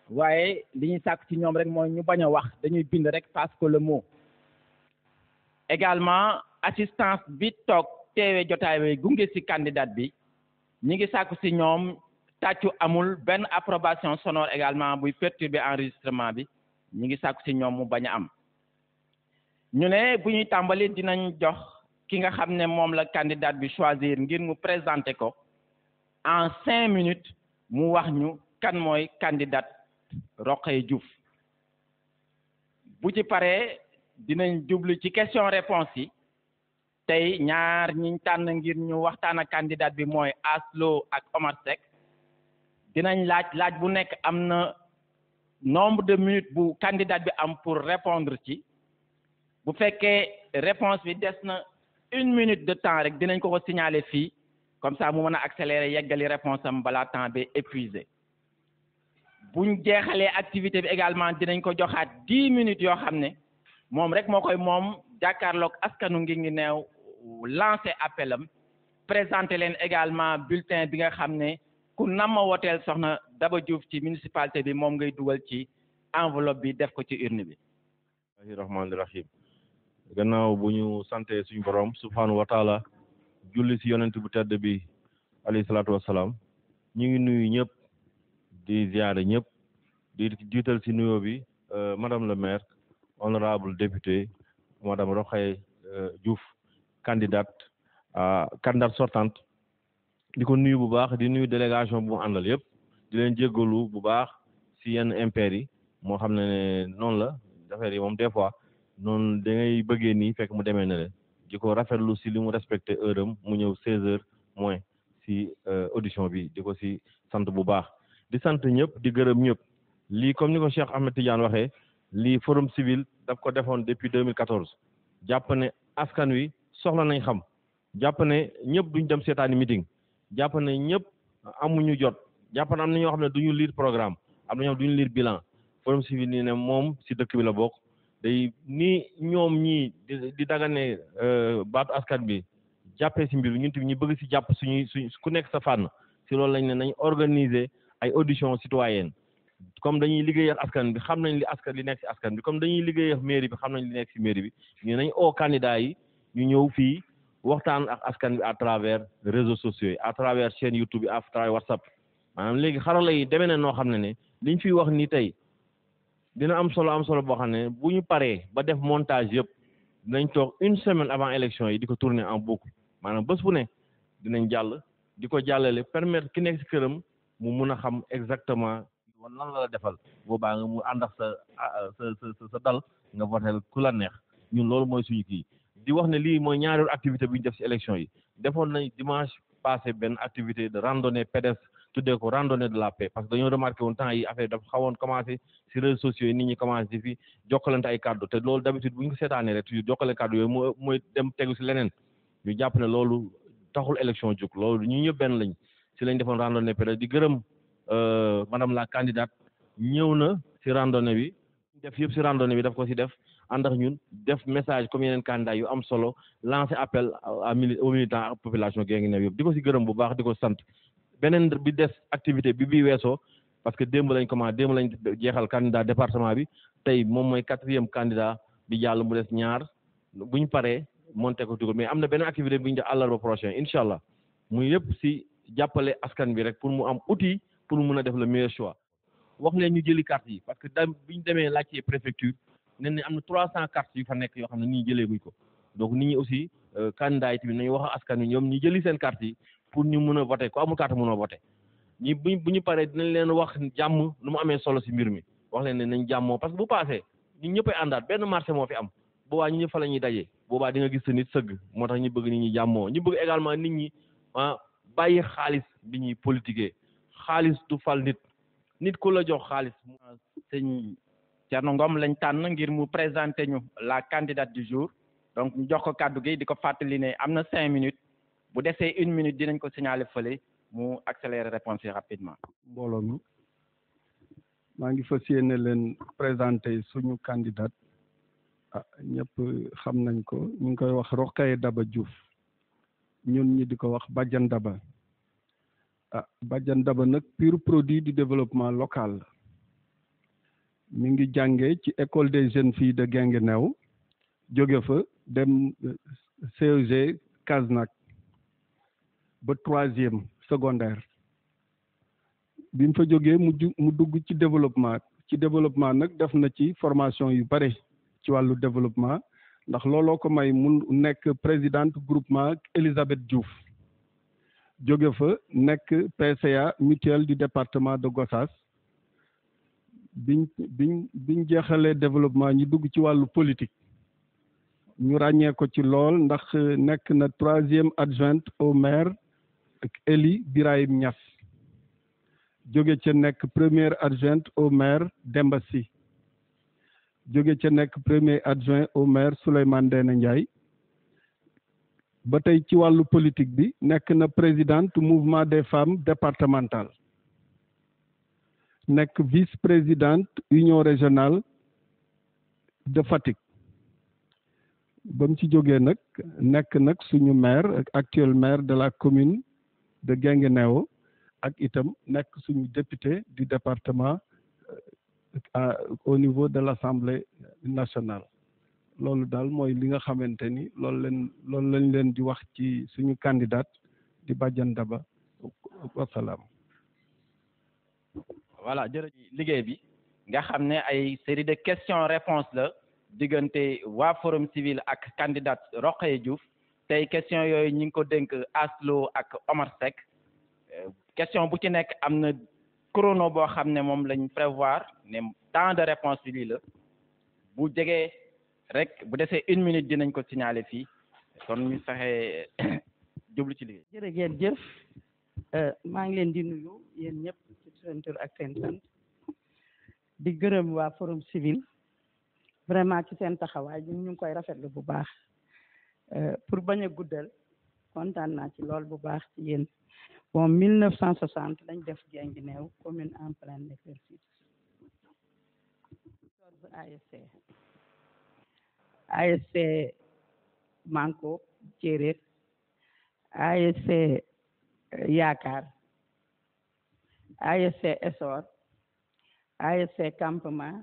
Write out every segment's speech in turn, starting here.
waaye li ñuy sàkk ci ñoom rek mooy ñu bañ a wax dañuy bind rek parce que le mot également assistance bi toog teewe jotaay bi gunge ci candidat bi ñi ngi sàkku ci ñoom tàccu amul benn approbation sonore également buy perturber enregistrement bi ñi ngi sàkku ci ñoom mu bañ a am ñu ne bu ñuy tàmbali dinañ jox ki nga xam ne moom la candidat bi choisir ngir mu présenter ko en cinq minutes mu wax ñu kan mooy candidat Rokhaya Diouf bu ci paree dinañ jublu ci question réponse yi tey ñaar ñiñ tànn ngir ñu waxtaan ak candidat bi mooy Aslo ak Omar Seck dinañ laaj laaj bu nekk am na nombre de minutes bu candidat bi am pour répondre ci bu fekkee réponse bi des na une minute de temps rek dinañ ko ko signaler fii comme ça mu mën a accélérer yeggali réponse am balaa temps bi épuisé buñ jeexalee activité bi également dinañ ko joxaat dix minutes yoo xam ne moom rek moo koy moom jàkkaarloog askanu ngi ngi neew lancé appel am présenté leen également bulletin bi nga xam ne ku nama woteel soxna Daba Diouf ci municipalité bi moom ngay dugal ci enveloppe bi def ko ci urne bi bismillahi rahmaani rahim gannaaw bu ñu sante suñu borom subhanahu wa taala julli si yonent bu tedd bi alayhi salaatu wassalaam ñu ngi nuyu ñëpp di ziare ñëpp di jiital si nuyoo bi madame le maire honorable député madame Rokhaya Diouf candidate candidate sortante di ko nuyu bu baax di nuyu délégation bu mu àndal yëpp di leen jéggalu bu baax si yenn impair yi moo xam ne ne noonu la affaire yi moom des fois noonu da ngay bëggee nii fekk mu demee ne le di ko rafetlu si li mu respecté heure am mu ñëw seize heures moins si audition bi di ko si sant bu baax di sant ñëpp di gërëm ñëpp lii comme ni ko Cheikh Ahmed Tidiane waxee lii forum civil daf ko defoon depuis 2014 jàpp ne askan wi soxla nañ xam jàpp ne ñëpp duñ dem seetaani meeting jàpp ne ñëpp amuñu jot jàpp ne am na ñoo xam ne duñu lire programme am na ñoo xam duñu lire bilan forum civil nii ne moom si dëkk bi la bokk day ni ñoom ñii di di dagane baatu askan bi jàppee si mbir ñun tamit ñu bëgg si jàpp suñuy suñ ku nekk sa fànn si loolu lañ ne nañ organiser ay audition citoyenne comme dañuy liggéey ak askan bi xam nañ li askan li nekk si askan bi comme dañuy liggéey ak mairie bi xam nañ li nekk si mairie bi ñu nañ oo candidat yi ñu ñëw fii waxtaan ak askan bi à travers réseaux sociaux yi à travers chaîne YouTube yi à travers WhatsApp maanaam léegi xarala yi demee na noo xam ne ne liñ fiy wax ni tey dina am solo am solo boo xam ne bu ñu paree ba def montage yëpp dinañ toog une semaine avant élection yi di ko tourner en boucle maanaam bés bu ne dinañ jàll di ko jàllale permettre ki nekk si këram mu mun a xam exactement wan lan la la defal boobaa nga mu ànd ak sa sa sa sa dal nga votel ku la neex ñun loolu mooy suñu kii di wax ne lii mooy ñaareelu activité bu ñu def si élection yi defoon nañ dimanche passé benn activité de randonnée pédestre tuddee ko randonnée de la paix parce que dañoo remarqué woon temps yi affaire dafa xawoon commencé si réseaux sociaux yi nit ñi commencé di fi jokkalante ay kàddu te loolu d'habitude bu ñu ko seetaanee rek toujours jokkale kàddu yooyu moo mooy dem tegu si leneen ñu jàpp ne loolu taxul élection jóg loolu ñu ñëpp benn lañ si lañ defoon randonnée pédestre di gërëm madame la candidate ñëw na si randonnée bi def yëpp si randonnée bi daf ko si def ànd ak ñun def message comme yeneen candidat yu am solo lancer appel à mili aux militants ak population Guinguinéo yëpp di ko si gërëm bu baax di ko sant beneen bi des activité bi bii weesoo parce que démb lañ commencé démb lañ jeexal candidat département bi tey moom mooy quatrième candidat bi jàll mu des ñaar bu ñu paree monté ko dugal mais am na beneen activité bi ñu def àllarba prochain incha allah muy yëpp si jàppale askan bi rek pour mu am outil pour mu mun a def le meilleur choix wax leen ñu jëli carte yi parce que da bi ñu demee laajte préfecture ne ne am na trois cent cartes yu fa nekk yoo xam ne nit ñi jëlee guñ ko donc nit ñi aussi candidat yi tamit nañu wax askan wi ñoom ñu jëli seen carte yi pour ñu mun a voté ko amul carte mun a voté ñi bu bu ñu paree dinañ leen wax jàmm nu mu amee solo si mbir mi wax leen ne nañ jàmmoo parce que bu passé ñun ñëppay àndaat benn marché moo fi am boobaa ñu ñëpp fa la ñuy dajee boobaa di nga gis sa nit sëgg moo tax ñu bëgg nit ñi jàmmoo ñu bëgg également nit ñi ah bàyyi xaalis bi ñuy politiquer xaalis du fal nit nit ku la jox xaalis. sëñ Thierno Ngom lañ tànn ngir mu présenter ñu la candidate du jour donc ñu jox ko kàddu gi di ko fàttali ne am na cinq minutes bu desee une minute dinañ ko signaler fële mu accélérer réponse yi rapidement. mbooloo mi maa ngi fas yéene leen présenter suñu candidate ah ñëpp xam nañ ko ñu ngi koy wax Rokhaya Daba Diouf ñun ñi di ko wax Badiane Daba ah Badiane Daba nag pur produit du développement local mi ngi jànge ci école des jeunes filles de Guinguinéo jóge fa dem CEG Kasnack ba troisième secondaire bi mu fa jógee mu ju mu dugg ci développement ci développement nag def na ci formation yu bare ci wàllu développement ndax looloo ko may mu nekk présidente groupement Elisabeth Diouf jóge fa nekk PCA mutuelle du département de Gossas biñ biñ biñ jeexalee développement ñu dugg ci wàllu politique ñu ràññee ko ci lool ndax nekk na troisième adjointe au maire ak Eli Birahim Niass jóge ca nekk première adjointe au maire Demba Sy jóge ca nekk premier adjoint au maire Souleymane Ndéné Ndiaye ba tey ci wàllu politique bi nekk na présidente mouvement des femmes départementales nekk vice-présidente union régionale de Fatick ba mu ci jógee nag nekk nag suñu maire ak actuel maire de la commune de Guinguinéo ak itam nekk suñu député du département au niveau de l'Assemblée nationale loolu daal mooy li nga xamante ni loolu leen loolu lañ leen di wax ci suñu candidat di Badiane Daba wasalaam voilà jërëjëf liggéey bi nga xam ne ay série de questions réponses la diggante waa forum civil ak candidat Rokhaya Diouf tey question yooyu ñi ngi ko dénk Aslo ak Omar Seck question bu ci nekk am na chrono boo xam ne moom lañ prévoir ne temps de réponse bi lii la bu jegee rek bu desee une minute dinañ ko signaler fii kon ñu fexe jublu ci liggéey jërë ngeen jëf maa ngi leen di nuyu yéen ñëpp ci seen tur ak seen sant di gërëm waa forum civil vraiment ci seen taxawaay ñun ñu ngi koy rafetlu bu baax pour bañ a guddal kontaan naa ci lool bu baax ci yéen bon 1960 lañ def Guinguinéo commune en plein exercice quatorze ASC ASC Manko Céréer ASC Yaakaar ASC Essor ASC Campement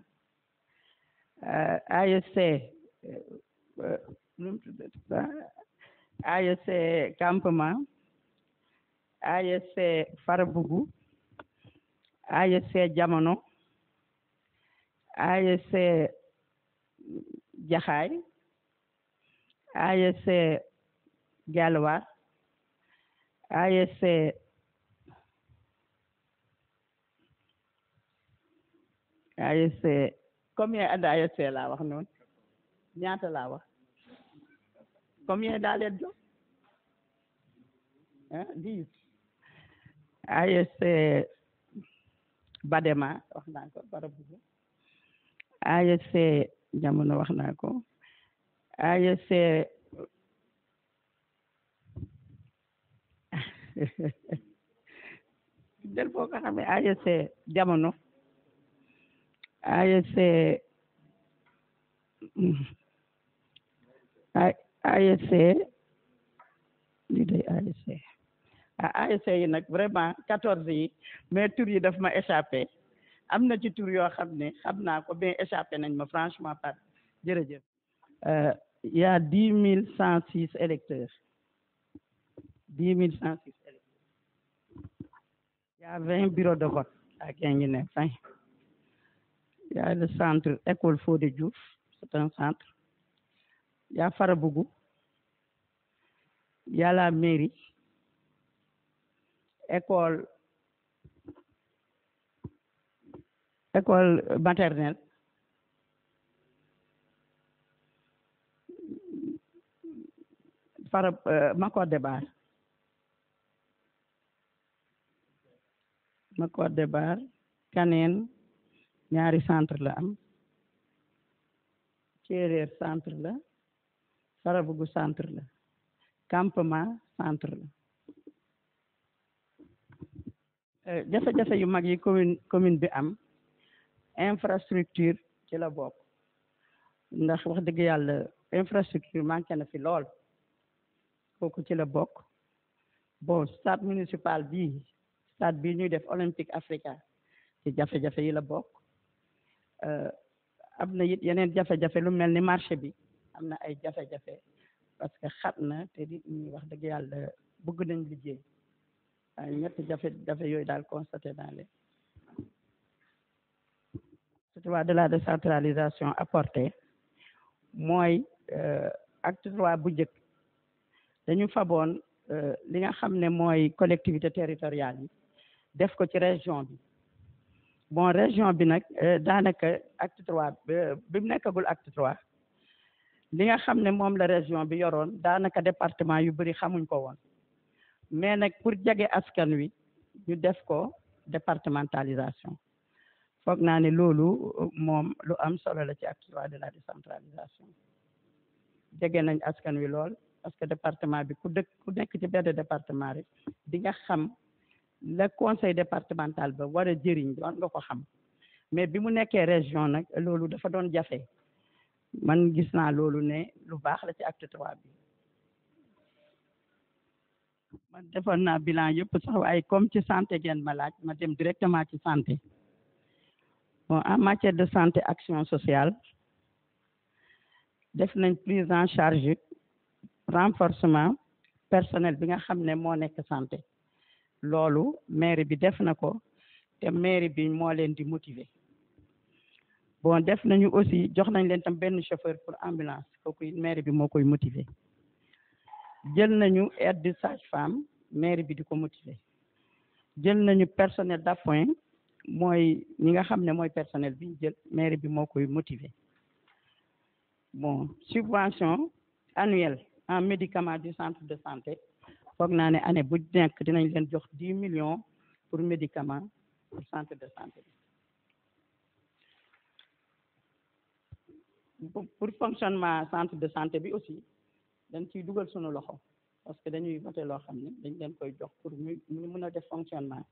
ASC nu mu tuddati ASC Campement ASC Farabougou ASC Jamono ASC Jaxaay ASC Galwa ASC ASC combien ad ASC laa wax noonu ñaata laa wax combien daa leen jox ah dix ASC Badema wax naa ko Farabougou ASC Jamono wax naa ko ASC del boo ko xamee ASC Jamono ASC ASC lii day ASC ah ASC yi nag vraiment quatorze yi mais tur yi daf ma échappé am na ci tur yoo xam ne xam naa ko mais échappé nañ ma franchement par jërëjëf il y a dix mille cent six électeurs dix mille cent six électeurs il y a vingt bureaux de vote à Guinguinéo vingt il y a le centre école Fodé Diouf c'est un centre il y a Farabougou il y a la mairie école école maternelle Fara Makode Bar Makode Bar Kaneen ñaari centre la am Céréer centre la Farabougou centre la campement centre la jafe-jafe yu mag yi commune commune bi am infrastructure ci la bokk ndax wax dëgg yàlla infrastructure manqué na fi lool kooku ci la bokk bon stade municipal bii stade bii ñuy def olympique africa ci jafe-jafe yi la bokk am na it yeneen jafe-jafe lu mel ni marché bi am na ay jafe-jafe parce que xat na te nit ñi wax dëgg yàlla bëgg nañ liggéey waaye ñetti jafe-jafe yooyu daal constaté naa leen surtout de la décentralisation apportée mooy acte trois bu njëkk dañu faboon li nga xam ne mooy collectivité territoriale yi def ko ci région bi bon région bi nag daanaka acte trois bi mu nekkagul acte trois li nga xam ne moom la région bi yoroon daanaka département yu bëri xamuñ ko woon mais nag pour jege askan wi ñu def ko départementalisation foog naa ne loolu moom lu am solo la ci acte trois de la décentralisation jege nañ askan wi lool parce que département bi ku dëkk ku nekk ci benn département rek di nga xam le conseil départemental ba war a jëriñ doon nga ko xam mais bi mu nekkee région nag loolu dafa doon jafe man gis naa loolu ne lu baax la ci acte trois bi man defoon naa bilan yëpp sax waaye comme ci santé ngeen ma laaj ma dem directement ci santé bon en matière de santé action sociale def nañ prise en charge renforcement personnel bi nga xam ne moo nekk santé loolu mairie bi def na ko te mairie bi moo leen di motiver bon def nañu aussi jox nañ leen tam benn chauffeur pour ambulance kooku mairie bi moo koy motiver jël nañu aide de sage-femme mairie bi di ko motiver jël nañu personnel d'appoint mooy ñi nga xam ne mooy personnel bi ñu jël mairie bi moo koy motiver bon subvention annuelle en médicament du centre de santé foog naa ne année bu nekk dinañ leen jox dix millions pour médicament pour centre de santé pour fonctionnement centre de santé bi aussi dañ ciy dugal sunu loxo parce que dañuy voté loo xam ne dañ leen koy jox pour mu mu mën a def fonctionnement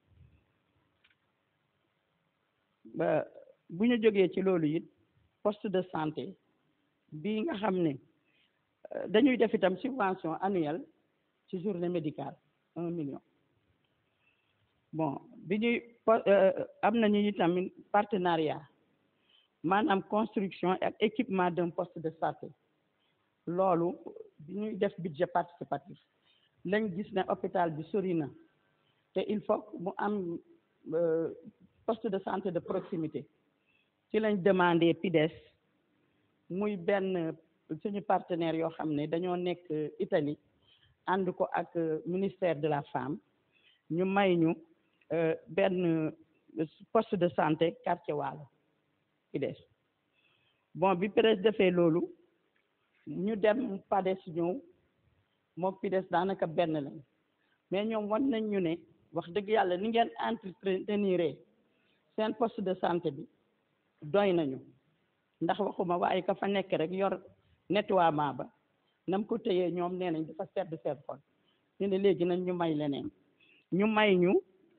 ba bu ñu jógee ci loolu it poste de santé bi nga xam ne dañuy def itam subvention annuelle ci journée médicale un million bon bi ñuy am nañu itam partenariat maanaam construction ak équipement d'un poste de santé loolu bi ñuy def budget participatif lañ gis ne hôpital bi sori na te il faut mu am poste de santé de proximité ci lañ demandé PIDES muy benn suñu partenaire yoo xam ne dañoo nekk Italie ànd ko ak ministère de la femme ñu may ñu benn poste de santé quartier Waalo PIDES bon bi PIDES defee loolu ñu dem PADES ñëw moom PIDES daanaka benn lañ mais ñoom wan nañ ñu ne wax dëgg yàlla ni ngeen entretenir seen poste de santé bi doy nañu ndax waxuma waaye ka fa nekk rek yor nettoiement ba nam ko téyee ñoom nee nañ dafa sedd sedd xol ñu ne léegi nañ ñu may leneen ñu may ñu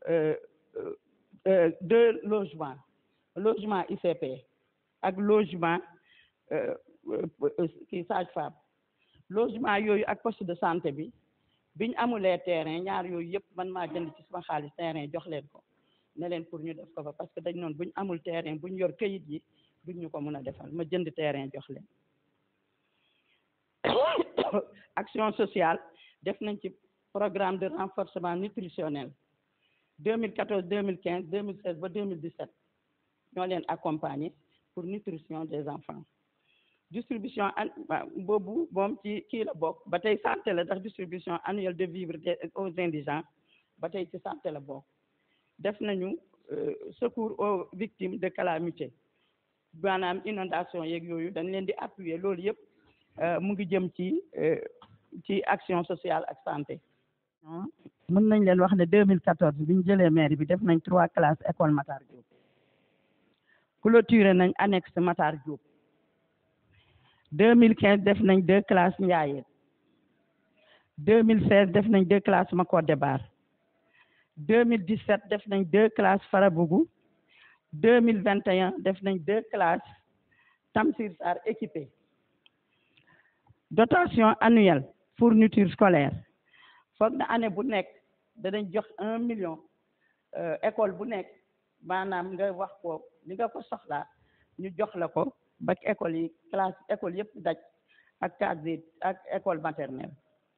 deux logements logement ICP ak logement kii sage-femme logement yooyu ak poste de santé bi biñ amulee terrain ñaar yooyu yëpp man maa jënd ci sama xaalis terrain jox leen ko ne leen pour ñu def ko fa parce que dañ noonu buñ amul terrain buñ yor këyit yi duñ ñu ko mën a defal ma jënd terrain jox leen action sociale def nañ ci programme de renforcement nutritionnel 2014 2015 2016 ba 2017 ñoo leen accompagner pour nutrition des enfants distribution an boobu moom ci kii la bokk ba tey santé la ndax distribution annuelle de vivres aux indigents ba tey ci santé la bokk def nañu secours aux victimes de calamité maanaam inondation yeeg yooyu dañ leen di appuyer loolu yëpp mu ngi jëm ci ci action sociale ak santé mën nañ leen wax ne 2014 bi ñu jëlee mairie bi def nañ trois classes école Matar Diop clôturé nañ annexe Matar Diop 2015 def nañ deux classes Ndiayeen 2016 def nañ deux classes Makodde Bar 2017 def nañ deux classes Farabougou 2021 def nañ deux classes Tamsir Sarr équipées dotation annuelle fourniture scolaire foog na année bu nekk danañ jox un million école bu nekk maanaam nga wax ko li nga ko soxlaa ñu jox la ko ba école yi classe école yëpp daj ak case ak école maternelle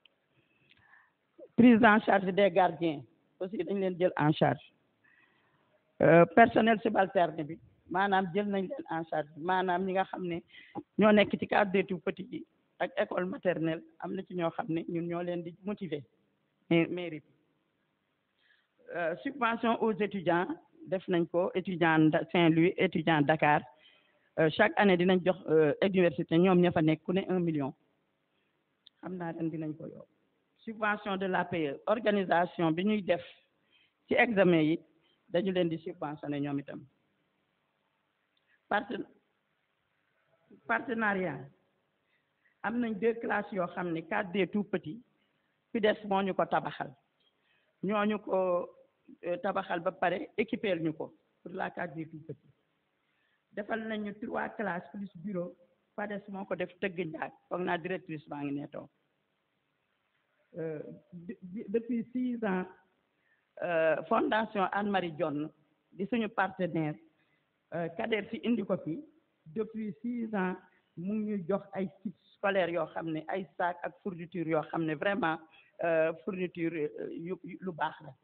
prise en charge des gardiens aussi dañ leen jël en charge personnel subalterne bi maanaam jël nañ leen en charge maanaam ñi nga xam ne ñoo nekk ci case des tout petits yi ak école maternelle am na ci ñoo xam ne ñun ñoo leen di motiver mairie bi subvention aux étudiants def nañ ko étudiant Saint-Louis étudiant Dakar chaque année dinañ jox université ñoom ña fa nekk ku ne un million xam naa ren dinañ ko yokk subvention de l'APE organisation bi ñuy def ci examen yi dañu leen di subventionné ñoom itam parten partenariat am nañ deux classes yoo xam ne cadre des tout petits PIDES moo ñu ko tabaxal ñooñu ko tabaxal ba pare équipeel ñu ko pour la cadre des tout petits defal nañu trois classes plus bureau PADES moo ko def tëgg njaag foog naa directrice baa ngi ne toog depuis six ans fondation Anne-Marie Dione di suñu partenaire Kader fi indi ko fi depuis six ans mu ngi ñuy jox ay kits scolaires yoo xam ne ay sac ak fourniture yoo xam ne vraiment fourniture yu lu baax la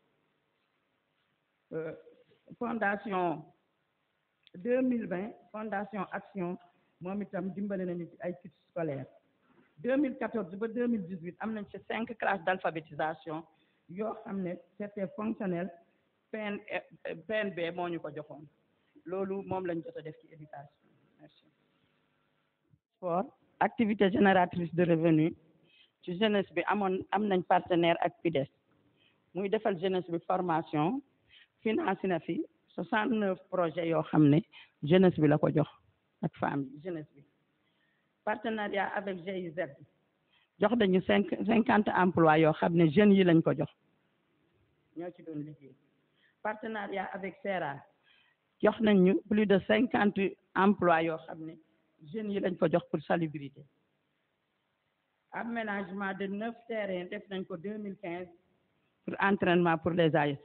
fondation deux mille vingt fondation action moom itam dimbale nañu ci ay kits scolaires deux mille quatorze ba deux mille dix huit am nañ ci cinq classes d'alphabétisation yoo xam ne c'était fonctionnel PN PNB moo ñu ko joxoon loolu moom lañ jot a def ci éducation merci sport activité génératrice de revenu ci jeunesse bi amoon am nañ partenaire ak PIDES muy defal jeunesse bi formation financé na fi soixante neuf projets yoo xam ne jeunesse bi la ko jox ak femme yi jeunesse bi partenariat avec GIZ jox dañu cinq cinquante emplois yoo xam ne jeunes yi lañ ko jox ñoo ci doon liggéey partenariat avec SERA jox nañ ñu plus de cinquante emplois yoo xam ne jeunes yi lañ ko jox pour salubrité aménagement de neuf terrains def nañ ko deux mille quinze pour entraînement pour les ASC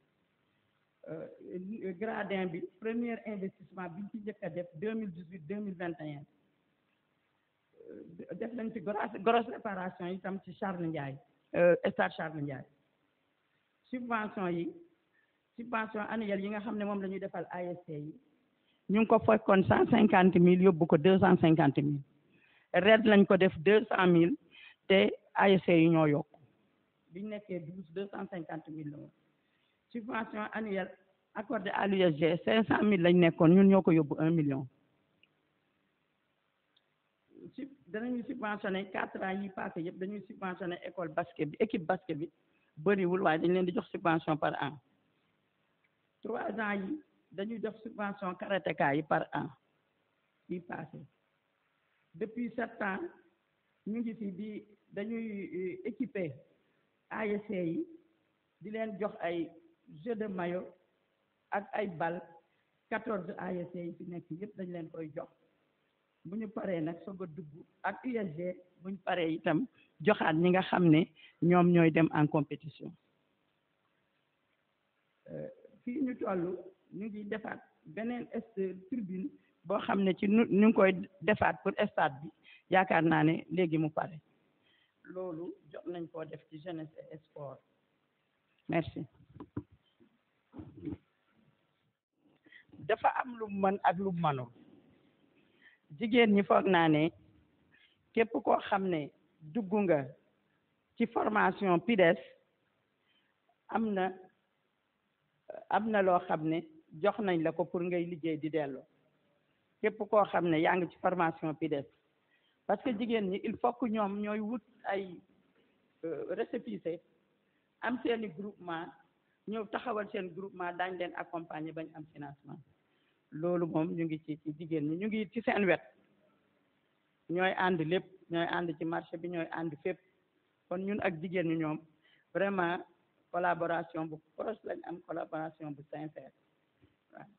gradin bi premier investissement biñ ci njëkk a def deux mille dix huit deux mille vingt et un def nañ ci grosse grosse réparation itam ci Charles Ndiaye stade Charles Ndiaye subvention yi subvention annuelle yi nga xam ne moom la ñuy defal ASC yi ñu ngi ko fekkoon cent cinquante mille yóbbu ko deux cent cinquante mille red lañ ko def deux cent mille te ASC yi ñoo yokk biñ nekkee douze deux cent cinquante mille la woon subvention annuelle accordée à l'USG cinq cent mille lañ nekkoon ñun ñoo ko yóbbu un million sub danañu subventionné quatre ans yi passé yëpp dañuy subventionné école basket bi équipe basket bi bëriwul waaye dañ leen di jox subvention par an trois ans yi dañuy jox subvention karatéka yi par an yi passé depuis sept ans ñu ngi fi di dañuy équiper ASC yi di leen jox ay jeu de maillot ak ay bal quatorze ASC yi fi nekk yëpp dañ leen koy jox bu ñu paree nag soog a dugg ak USG bu ñu paree itam joxaat ñi nga xam ne ñoom ñooy dem en compétition fii ñu toll ñu ngi defaat beneen est tribune boo xam ne ci nu ñu ngi koy defaat pour stade bi yaakaar naa ne léegi mu pare loolu jot nañ koo def ci jeunesse et sport merci dafa am lu mën ak lu mënul jigéen ñi foog naa ne képp koo xam ne dugg nga ci formation PIDES am na am na loo xam ne jox nañ la ko pour ngay liggéey di delloo képp koo xam ne yaa ngi ci formation PIDES parce que jigéen ñi il faut que ñoom ñooy wut ay récépissé am seeni groupement ñëw taxawal seen groupement daañ leen accompagner bañ am financement loolu moom ñu ngi ci ci jigéen ñi ñu ngi ci seen wet ñooy ànd lépp ñooy ànd ci marché bi ñooy ànd fépp kon ñun ak jigéen ñi ñoom vraiment collaboration bu proche lañ am collaboration bu sincère waaw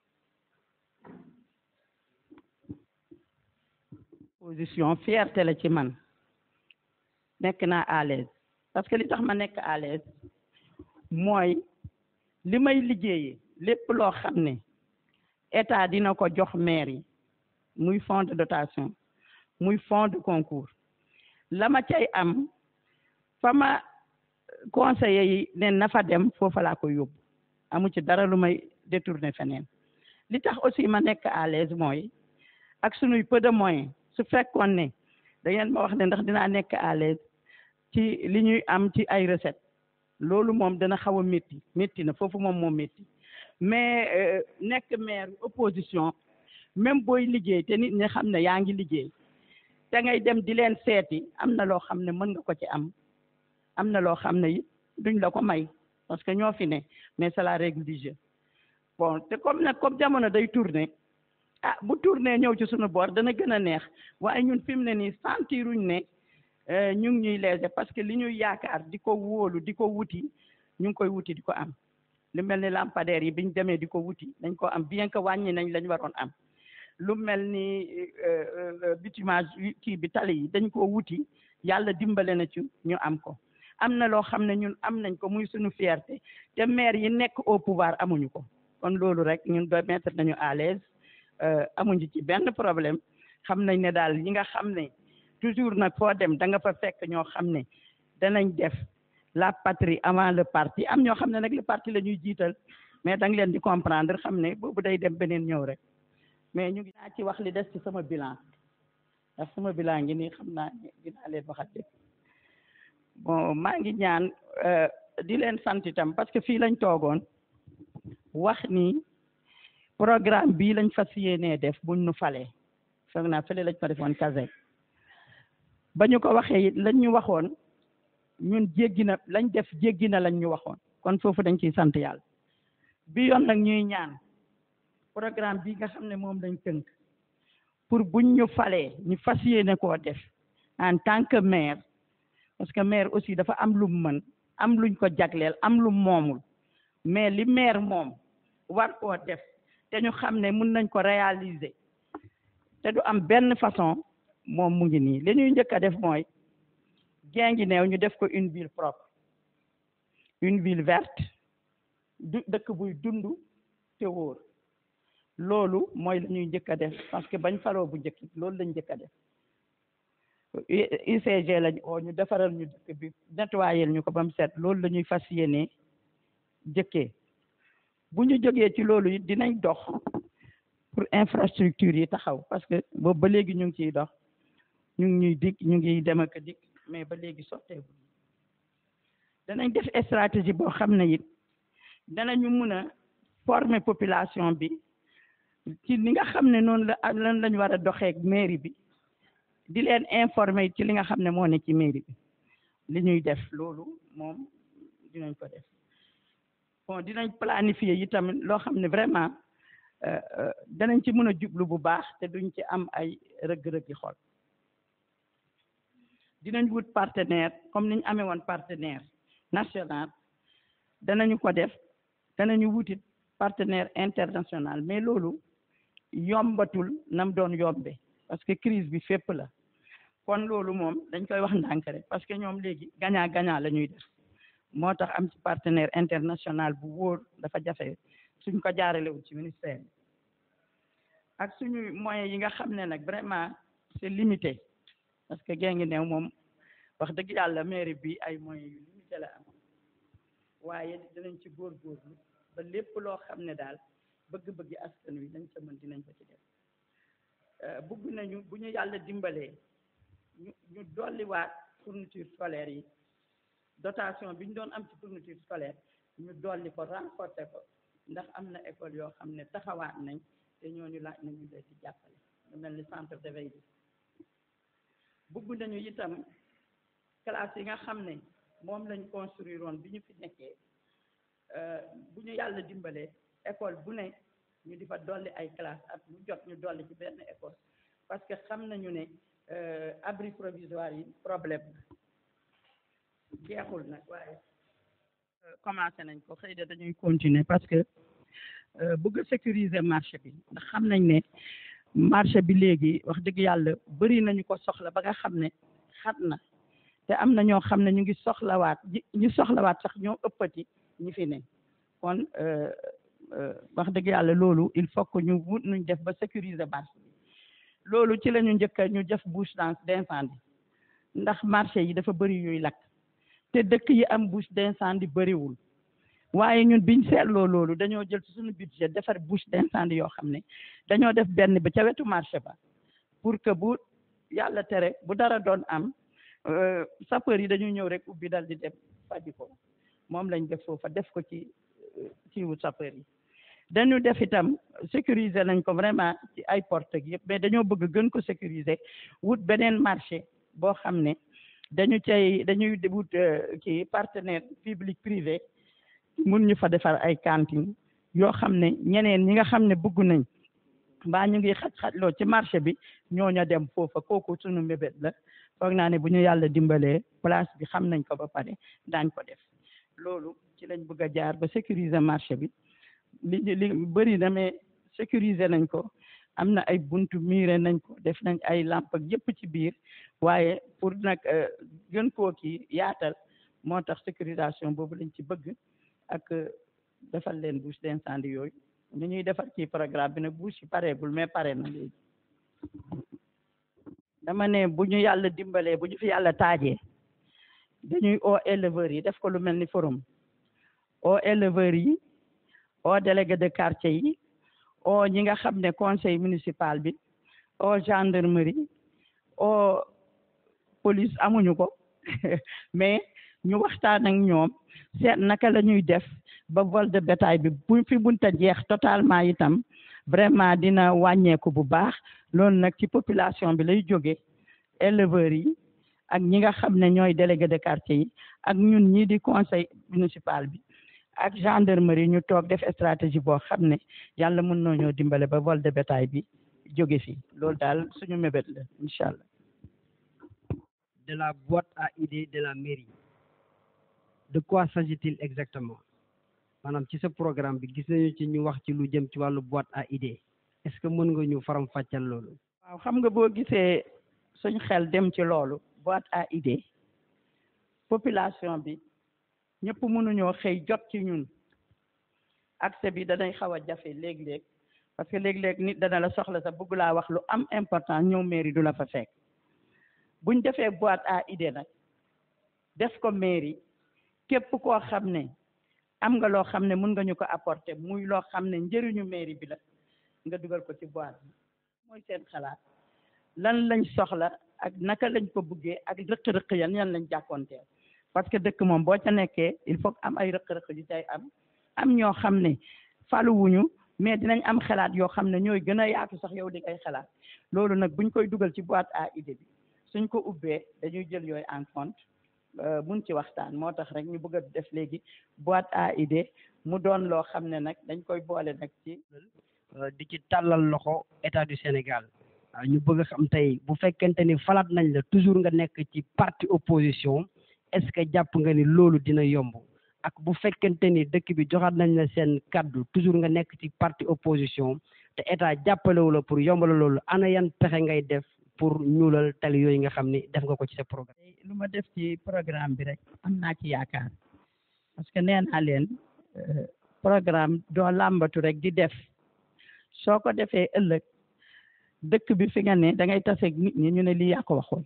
position fierté la ci man nekk naa à l'aise parce que li tax ma nekk à l'aise mooy li may liggéeyee lépp loo xam ne état dina ko jox maire yi muy fonds de dotation muy fonds de concours la ma cay am fa ma conseiller yi ne na fa dem foofa laa koy yóbbu amu ci dara lu may détourner feneen li tax aussi ma nekk à l'aise mooy ak sunuy peu de moyens su fekkoon ne da ngeen ma wax ne ndax dinaa nekk à l'aise ci li ñuy am ci ay recettes loolu moom dana xaw a métti métti na foofu moom moo métti mais nekk maire opposition même booy liggéey te nit ñi xam ne yaa ngi liggéey te ngay dem di leen seeti am na loo xam ne mën nga ko ci am am na loo xam ne it duñ la ko may parce que ñoo fi ne mais c'est la règle du jeu bon te comme nag comme jamono day tourner ah bu tourner ñëw ci suñu boor dana gën a neex waaye ñun fi mu ne nii sentiruñ ne ñu ngi ñuy léser parce que li ñuy yaakaar di ko wóolu di ko wuti ñu ngi koy wuti di ko am lu mel ni lampadaire yi biñ demee di ko wuti dañ ko am bien que wàññi nañ lañ waroon am lu mel ni bitumage kii bi tali yi dañ koo wuti yàlla dimbale na ci ñu am ko am na loo xam ne ñun am nañ ko muy suñu fierté te maire yi nekk au pouvoir amuñu ko kon loolu rek ñun doy mettre nañu à l'aise amuñu ci benn problème xam nañ ne daal ñi nga xam ne toujours nag foo dem da nga fa fekk ñoo xam ne danañ def la patrie avant le parti am ñoo xam ne nag le parti la ñuy jiital mais da nga leen di comprendre xam ne boobu day dem beneen ñëw rek mais ñu ngi naa ci wax li des ci sama bilan ndax sama bilan ngi nii xam naa ne dinaa leen waxat lépp bon maa ngi ñaan di leen sant itam parce que fii lañ toogoon wax ni programme bii lañ fas yéenee def buñ nu falee foog naa fële lañ fa defoon kase ba ñu ko waxee it lañ ñu waxoon ñun jéggi na lañ def jéggi na lañ ñu waxoon kon foofu dañ ciy sant yàlla bi yoon nag ñuy ñaan programme bi nga xam ne moom lañ tënk pour buñ ñu falee ñu fas yéene koo def en tant que maire parce que maire aussi dafa am lu mu mën am luñ ko jagleel am lu moomul mais li maire moom war koo def te ñu xam ne mun nañ ko réaliser te du am benn façon moom mu ngi nii li ñuy njëkk a def mooy Guinguinéo ñu def ko une ville propre une ville verte du dëkk buy dund te wóor loolu mooy la ñuy njëkk a def parce que bañ faroo bu njëkk loolu lañ njëkk a def UCG lañ oo ñu defaral ñu dëkk bi nettoyer ñu ko ba mu set loolu la ñuy fas yéene jëkkee bu ñu jógee ci loolu it dinañ dox pour infrastructure yi taxaw parce que boobu ba léegi ñu ngi ciy dox ñu ngi ñuy dig ñu ngi dem ak dig mais ba léegi sotteeku danañ def stratégie boo xam ne it danañu mun a former population bi ci li nga xam ne noonu la lan lañ war a doxeek mairie bi di leen informer ci li nga xam ne moo ne ci mairie bi li ñuy def loolu moom dinañ ko def bon dinañ planifier yi tamit loo xam ne vraiment danañ ci mën a jublu bu baax te duñ ci am ay rëgg-rëggi xol dinañ wut partenaire comme niñ amee woon partenaire national danañu ko def danañu wutit partenaire international mais loolu yombatul nam doon yombe parce que crise bi fépp la kon loolu moom dañ koy wax ndànk rek parce que ñoom léegi gagnant gagnant la ñuy def moo tax am ci partenaire international bu wóor dafa jafe suñ ko jaaralewul ci ministère bi ak suñu moyens yi nga xam ne nag vraiment c'est limité parce que Guinguinéo moom wax dëgg yàlla mairie bi ay moyens yu limité la am waaye dinañ ci góorgóorlu ba lépp loo xam ne daal bëgg-bëgg askan wi dañ ca mën dinañ ko ci def bëgg nañu bu ñu yàlla dimbalee ñu ñu dolliwaat fourniture scolaire yi dotation bi ñu doon am ci fourniture scolaire ñu dolli ko renforcer ko ndax am na école yoo xam ne taxawaat nañ te ñooñu laaj nañu leen ci jàppale lu mel ni centre de veille bi bëgg nañu itam classe yi nga xam ne moom lañ construire woon bi ñu fi nekkee bu ñu yàlla dimbalee école bu ne ñu di fa dolli ay classe at lu jot ñu dolli ci benn école parce que xam nañu ne abri provisoire yi problème jeexul nag waaye commencé nañ ko xëy na dañuy continuer parce que bëgg sécuriser marché bi ndax xam nañ ne marché bi léegi wax dëgg yàlla bëri nañu ko soxla ba nga xam ne xat na te am na ñoo xam ne ñu ngi soxlawaat ñu soxlawaat sax ñoo ëppati ñi fi ne kon wax dëgg yàlla loolu il faut que ñu wut nuñ def ba sécuriser marché bi loolu ci la ñu njëkk a ñu def bouche d'incendie ndax marché yi dafa bëri yuy lakk te dëkk yi am bouche d'incendie bëriwul waaye ñun biñ seetloo loolu dañoo jël ci suñu budget defar bouche d'incendie yoo xam ne dañoo def benn ba ca wetu marché ba pour que bu yàlla tere bu dara doon am sapeur yi dañuy ñëw rek ubbi dal di dem faji ko moom lañ def foofa def ko ci ci wu sapeur yi dañu def itam sécuriser nañ ko vraiment ci ay porte ak yëpp mais dañoo bëgg gën ko sécuriser wut beneen marché boo xam ne dañu cay dañuy wut ci partenaire public privé mun ñu fa defar ay cantine yoo xam ne ñeneen ñi nga xam ne bëgg nañ mbaa ñu ngi xaj-xajloo ci marché bi ñooñu dem foofa kooku sunu mébét la foog naa ne bu ñu yàlla dimbalee place bi xam nañ ko ba pare daañ ko def loolu ci lañ bëgg a jaar ba sécuriser marché bi li li bëri na mais sécuriser nañ ko am na ay buntu miire nañ ko def nañ ay lamp ak yëpp ci biir waaye pour nag gën koo kii yaatal moo tax sécurisation boobu lañ ci bëgg ak defal leen bouche d'incendie yooyu ñu ñuy defar ci programme bi nag bouche yi pareegul mais pare na léegi dama ne bu ñu yàlla dimbalee bu ñu fi yàlla taajee dañuy oo éleveurs yi def ko lu mel ni forum oo éleveurs yi oo délégué de quartier yi oo ñi nga xam ne conseil municipal bi oo gendarmerie oo police amuñu ko mais ñu waxtaan ak ñoom seet naka la ñuy def ba vol de bétail bi bu fi bunta jeex totalement itam vraiment dina wàññeeku bu baax loolu nag ci population bi lay jóge éleveurs yi ak ñi nga xam ne ñooy délégué de quartier yi ak ñun ñii di conseil municipal bi ak gendarmerie ñu toog def stratégie boo xam ne yàlla mën noo ñoo dimbale ba vol de bétail bi jóge fi loolu daal suñu mébét la incha allah de la boîte à idées de la mairie de quoi s'agit-il exactement maanaam ci sa programme bi gis nañu ci ñu wax ci lu jëm ci wàllu boîte à idées est-ce que mën nga ñu faram fàccal loolu waaw xam nga boo gisee suñ xel dem ci loolu boîte à idées population bi ñëpp mënuñoo xëy jot ci ñun accès bi danay xaw a jafe léeg-léeg parce que léeg-léeg nit dana la soxla sax bëgg laa wax lu am important ñëw mairie du la fa fekk buñ defee boîte à idées nag def ko mairie képp koo xam ne am nga loo xam ne mën nga ñu ko apporter muy loo xam ne njëriñu mairie bi la nga dugal ko ci boîte bi mooy seen xalaat lan lañ soxla ak naka lañ ko buggee ak rëq-rëq yan yan lañ jàkkoonteel parce que dëkk moom boo ca nekkee il faut am ay rëq-rëq yu cay am am ñoo xam ne faluwuñu mais dinañ am xalaat yoo xam ne ñooy gën a yaatu sax yow di ngay xalaat loolu nag buñ koy dugal ci boîte à idée bi suñ ko ubbee dañuy jël yooyu en compte mun ci waxtaan moo tax rek ñu bëgg a def léegi boîte à idée mu doon loo xam ne nag dañ koy boole nag ci di ci tàllal loxo état du Sénégal ñu bëgg a xam tey bu fekkente ni falaat nañ la toujours nga nekk ci parti opposition est-ce que jàpp nga ni loolu dina yomb ak bu fekkente ni dëkk bi joxaat nañ la seen kaddu toujours nga nekk ci parti opposition te état jàppalewu la pour yombala loolu ana yan pexe ngay def pour ñuulal tali yooyu nga xam ni def nga ko ci sa programme lu ma def ci programme bi rek am naa ci yaakaar parce que nee naa leen programme doo làmbatu rek di def soo ko defee ëllëg dëkk bi fi nga ne da ngay taseeg nit ñi ñu ne lii yaa ko waxoon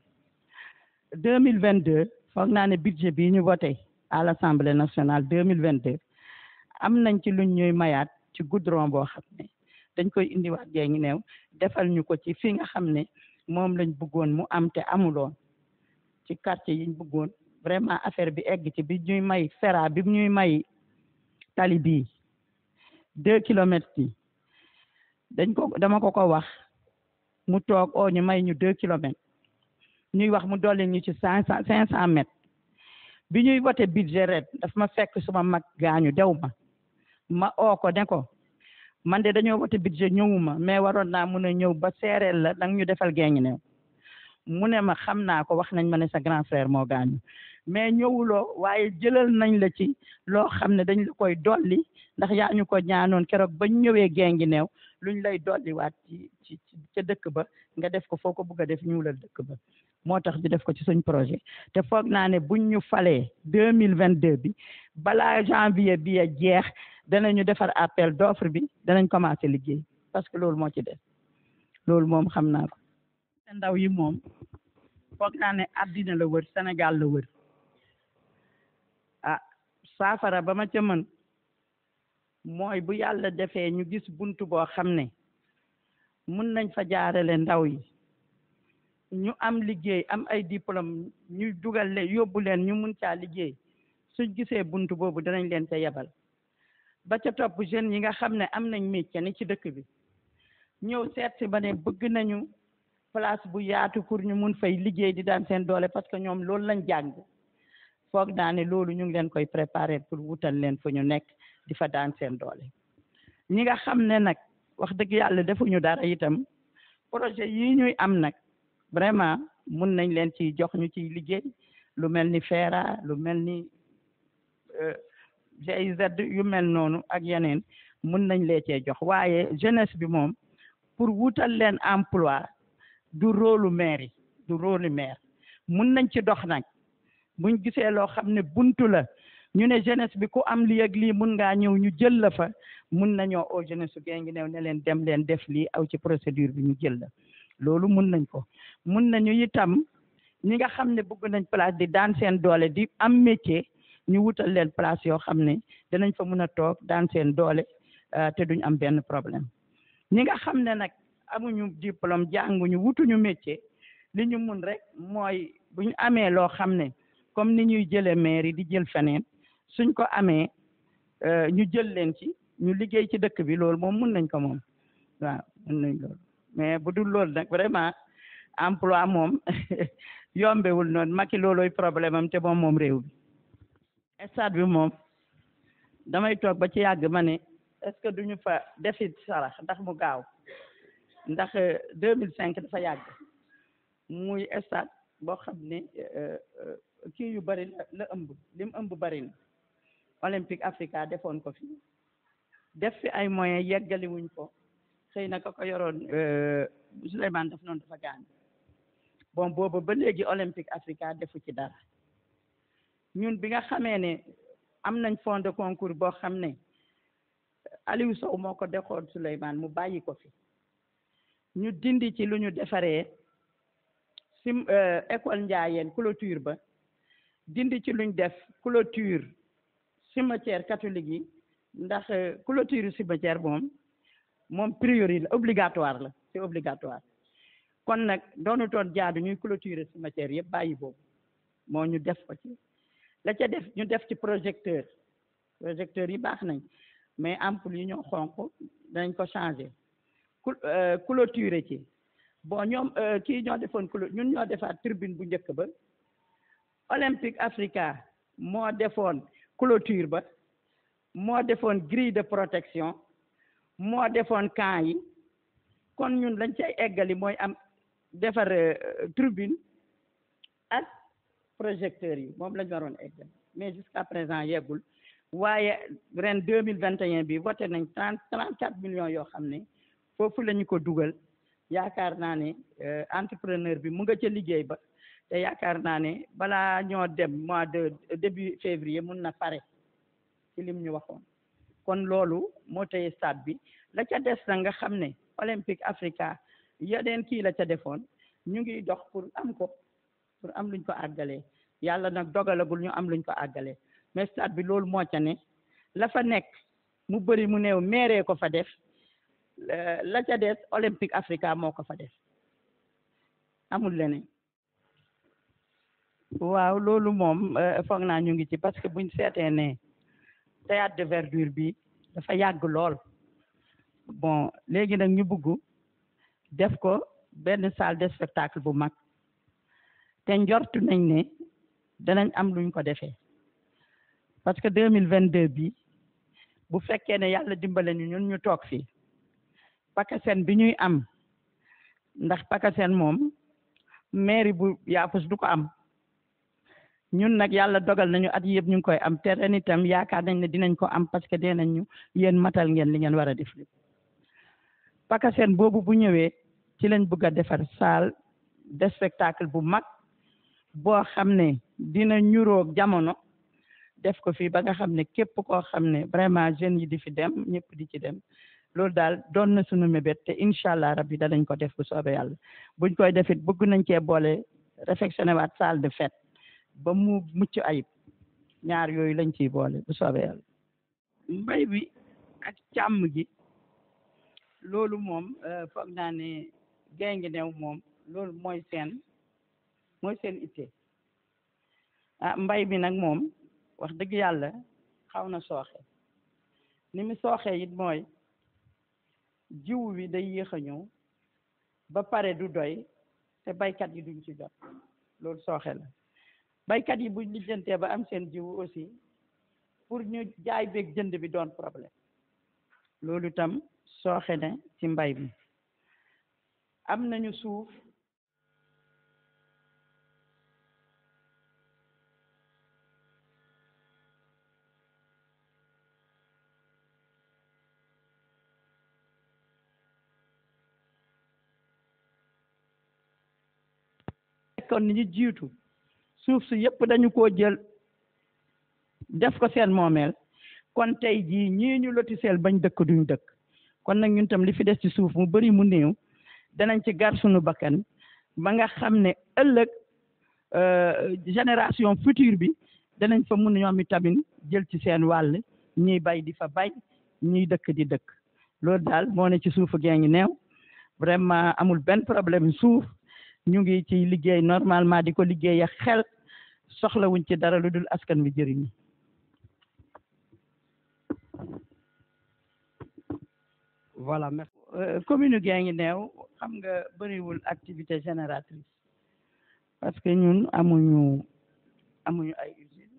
deux mille vingt deux foog naa ne budget bii ñu voté à l'Assemblée nationale deux mille vingt deux am nañ ci luñ ñuy mayaat ci goudron boo xam ne dañ koy indiwaat gee ngi neew defal ñu ko ci fi nga xam ne moom lañ bëggoon mu am te amuloon ci quartier yiñ bëggoon vraiment affaire bi egg ci bi ñuy may fera bi ñuy may tali bii deux kilomètres yi dañ ko dama ko ko wax mu toog oo ñu may ñu deux kilomètres ñuy wax mu dolli ñu ci cinq cent cinq cent mètres bi ñuy voté budget ren daf ma fekk suma mag gaañu dew ma ma oo ko ne ko man de dañoo voté budget ñëwuma mais waroon naa mun a ñëw ba seereel la dang ñu defal geeñu new mu ne ma xam naa ko wax nañ ma ne sa grand frère moo gaañu mais ñëwuloo waaye jëlal nañ la ci loo xam ne dañ la koy dolli ndax yaa ñu ko ñaanoon keroog bañ ñëwee geengi neew luñ lay dolliwaat ci ci ca dëkk ba nga def ko foo ko bëgg a def ñuulal dëkk ba moo tax ñu def ko ci suñ projet te foog naa ne buñ ñu falee deux mille vingt deux bi balaa janvier bi a jeex danañu defar appel d'offre bi danañ commencer liggéey parce que loolu moo ci def loolu moom xam naa ko te ndaw yi moom foog naa ne àddina la wër Sénégal la wër ah saafara ba ma ca mën mooy bu yàlla defee ñu gis buntu boo xam ne mun nañ fa jaarale ndaw yi ñu am liggéey am ay diplôme ñu dugal leen yóbbu leen ñu mun caa liggéey suñ gisee buntu boobu danañ leen ca yebal ba ca topp jeunes yi nga xam ne am nañ métier ni ci dëkk bi ñëw seet si ba ne bëgg nañu place bu yaatu pour ñu mun fay liggéey di daan seen doole parce que ñoom loolu lañ jàng foog naa ne loolu ñu ngi leen koy préparer pour wutal leen fu ñu nekk di fa daan seen doole ñi nga xam ne nag wax dëgg yàlla defuñu dara itam projet yi ñuy am nag vraiment mun nañ leen ci jox ñu ciy liggéey lu mel ni FERA lu mel ni GIZ yu mel noonu ak yeneen mun nañ lee cee jox waaye jeunesse bi moom pour wutal leen emploi du rôle maire yi du rôle maire mun nañ ci dox nag buñ gisee loo xam ne buntu la ñu ne jeunesse bi ku am lii ak lii mun ngaa ñëw ñu jël la fa mun nañoo au jeunesse su ngi new ne leen dem leen def lii aw ci procédure bi ñu jël la loolu mun nañ ko mun nañu itam ñi nga xam ne bëgg nañ place di daan seen doole di am métier ñu wutal leen place yoo xam ne danañ fa mun a toog daan seen doole te duñ am benn problème ñi nga xam ne nag amuñu diplôme jànguñu wutuñu métier li ñu mun rek mooy bu ñu amee loo xam ne comme ni ñuy jëlee maire yi di jël feneen suñ ko amee ñu jël leen ci ñu liggéey ci dëkk bi loolu moom mun nañ ko moom waaw mun nañ loolu mais bu dul loolu nag vraiment emploi moom yombewul noonu Macky loolooy problème am te moom moom réew bi stade bi moom damay toog ba ci yàgg ma ne est-ce que duñu fa defi sarax ndax mu gaaw ndax deux mille cinq dafa yàgg muy stade boo xam ne kii yu bari la la ëmb li mu ëmb bari na olympique africa defoon ko fi def fi ay moyens yeggali wuñ ko xëy na ka ko yoroon Souleymane daf noonu dafa gaañ bon boobu ba léegi olympique africa defu ci dara ñun bi nga xamee ne am nañ fond de concours boo xam ne Aliou Sow moo ko dexoon Souleymane mu bàyyi ko fi ñu dindi ci lu ñu defaree sim école Ndiayeen clôture ba dindi ci luñ def clôture cimetière catholique yi ndax clôture cimetière moom moom priori la obligatoire la c'est obligatoire kon nag doonu toon jaadu ñuy clôturer cimetière yëpp bàyyi boobu moo ñu def ko ci la ca def ñu def ci projecteur projecteur yi baax nañ mais ampoule yi ñoo xonq dañ ko changer clôturer ci bon ñoom kii ñoo defoon clo ñun ñoo defaat tribune bu njëkk ba Olympique Africa moo defoon clôture ba moo defoon grille de protection moo defoon camp yi kon ñun lañ cay eggali mooy am defar tribune ak projecteurs yi moom lañ waroon eggal mais jusqu'à présent yeggul waaye ren deux mille vingt et un bi voté nañ trente trente quatre millions yoo xam ne foofu la ñu ko dugal yaakaar naa ne entrepreneur bi mu nga ca liggéey ba te yaakaar naa ne balaa ñoo dem mois de début février mun na pare ci lim ñu waxoon kon loolu moo tey stade bi la ca des na nga xam ne olympique africa yeneen kii la ca defoon ñu ngi dox pour am ko pour am luñ ko àggalee yàlla nag dogalagul ñu am luñ ko àggalee mais stade bi loolu moo ca ne la fa nekk mu bëri mu néew meeree ko fa def la ca des olympique africa moo ko fa def amul leneen waaw loolu moom foog naa ñu ngi ci parce que buñ seetee ne théâtre de verdure bi dafa yàgg lool bon léegi nag ñu bugg def ko benn salle de spectacle bu mag te njortu nañ ne danañ am luñ ko defee parce que deux mille vingt deux bi bu fekkee ne yàlla dimbale ñu ñun ñu toog fii pakaseen bi ñuy am ndax pakaseen moom mairie bu yaafus du ko am ñun nag yàlla dogal nañu at yëpp ñu ngi koy am te ren itam yaakaar nañ ne dinañ ko am parce que dee nañ ñu yéen matal ngeen li ngeen war a def lépp pakaseen boobu bu ñëwee ci lañ bëgg a defar salle de spectacle bu mag boo xam ne dina ñuroog jamono def ko fii ba nga xam ne képp koo xam ne vraiment jeunes yi di fi dem ñëpp di ci dem loolu daal doon na suñu mébét te incha allah rabbi danañ ko def bu soobee yàlla buñ koy defit bëgg nañ cee boole réfectionné waat salle de fête ba mu mucc ayib ñaar yooyu lañ ciy boole bu soobee yàlla mbay bi ak càmm gi loolu moom foog naa ne gay ngi new moom loolu mooy seen mooy seen itte ah mbay bi nag moom wax dëgg yàlla xaw na sooxe ni mu sooxee it mooy jiw wi day yéex a ñëw ba pare du doy te baykat yi duñ ci jot loolu sooxe la baykat yi buñ lijjantee ba am seen jiw aussi pour ñu jaay beeg jënd bi doon problème loolu itam sooxe na ci mbay mi am nañu suuf kon ni ñu jiitu suuf si yëpp dañu koo jël def ko seen moomeel kon tey jii ñii ñu lotiseel bañ dëkk duñ dëkk kon nag ñun tam li fi des ci suuf mu bari mu néew danañ ci gar suñu bakkan ba nga xam ne ëllëg génération future bi danañ fa mun ñoom itamit jël ci seen wàll ñiy bay di fa bay ñiy dëkk di dëkk loolu daal moo ne ci suufu gee ngi neew vraiment amul benn problème suuf ñu ngi ci liggéey normalement di ko liggéey ak xel soxlawuñ ci dara lu dul askan wi jëriñu voilà merci commune gaa ngi neew xam nga bëriwul activité génératrice parce que ñun amuñu amuñu ay usine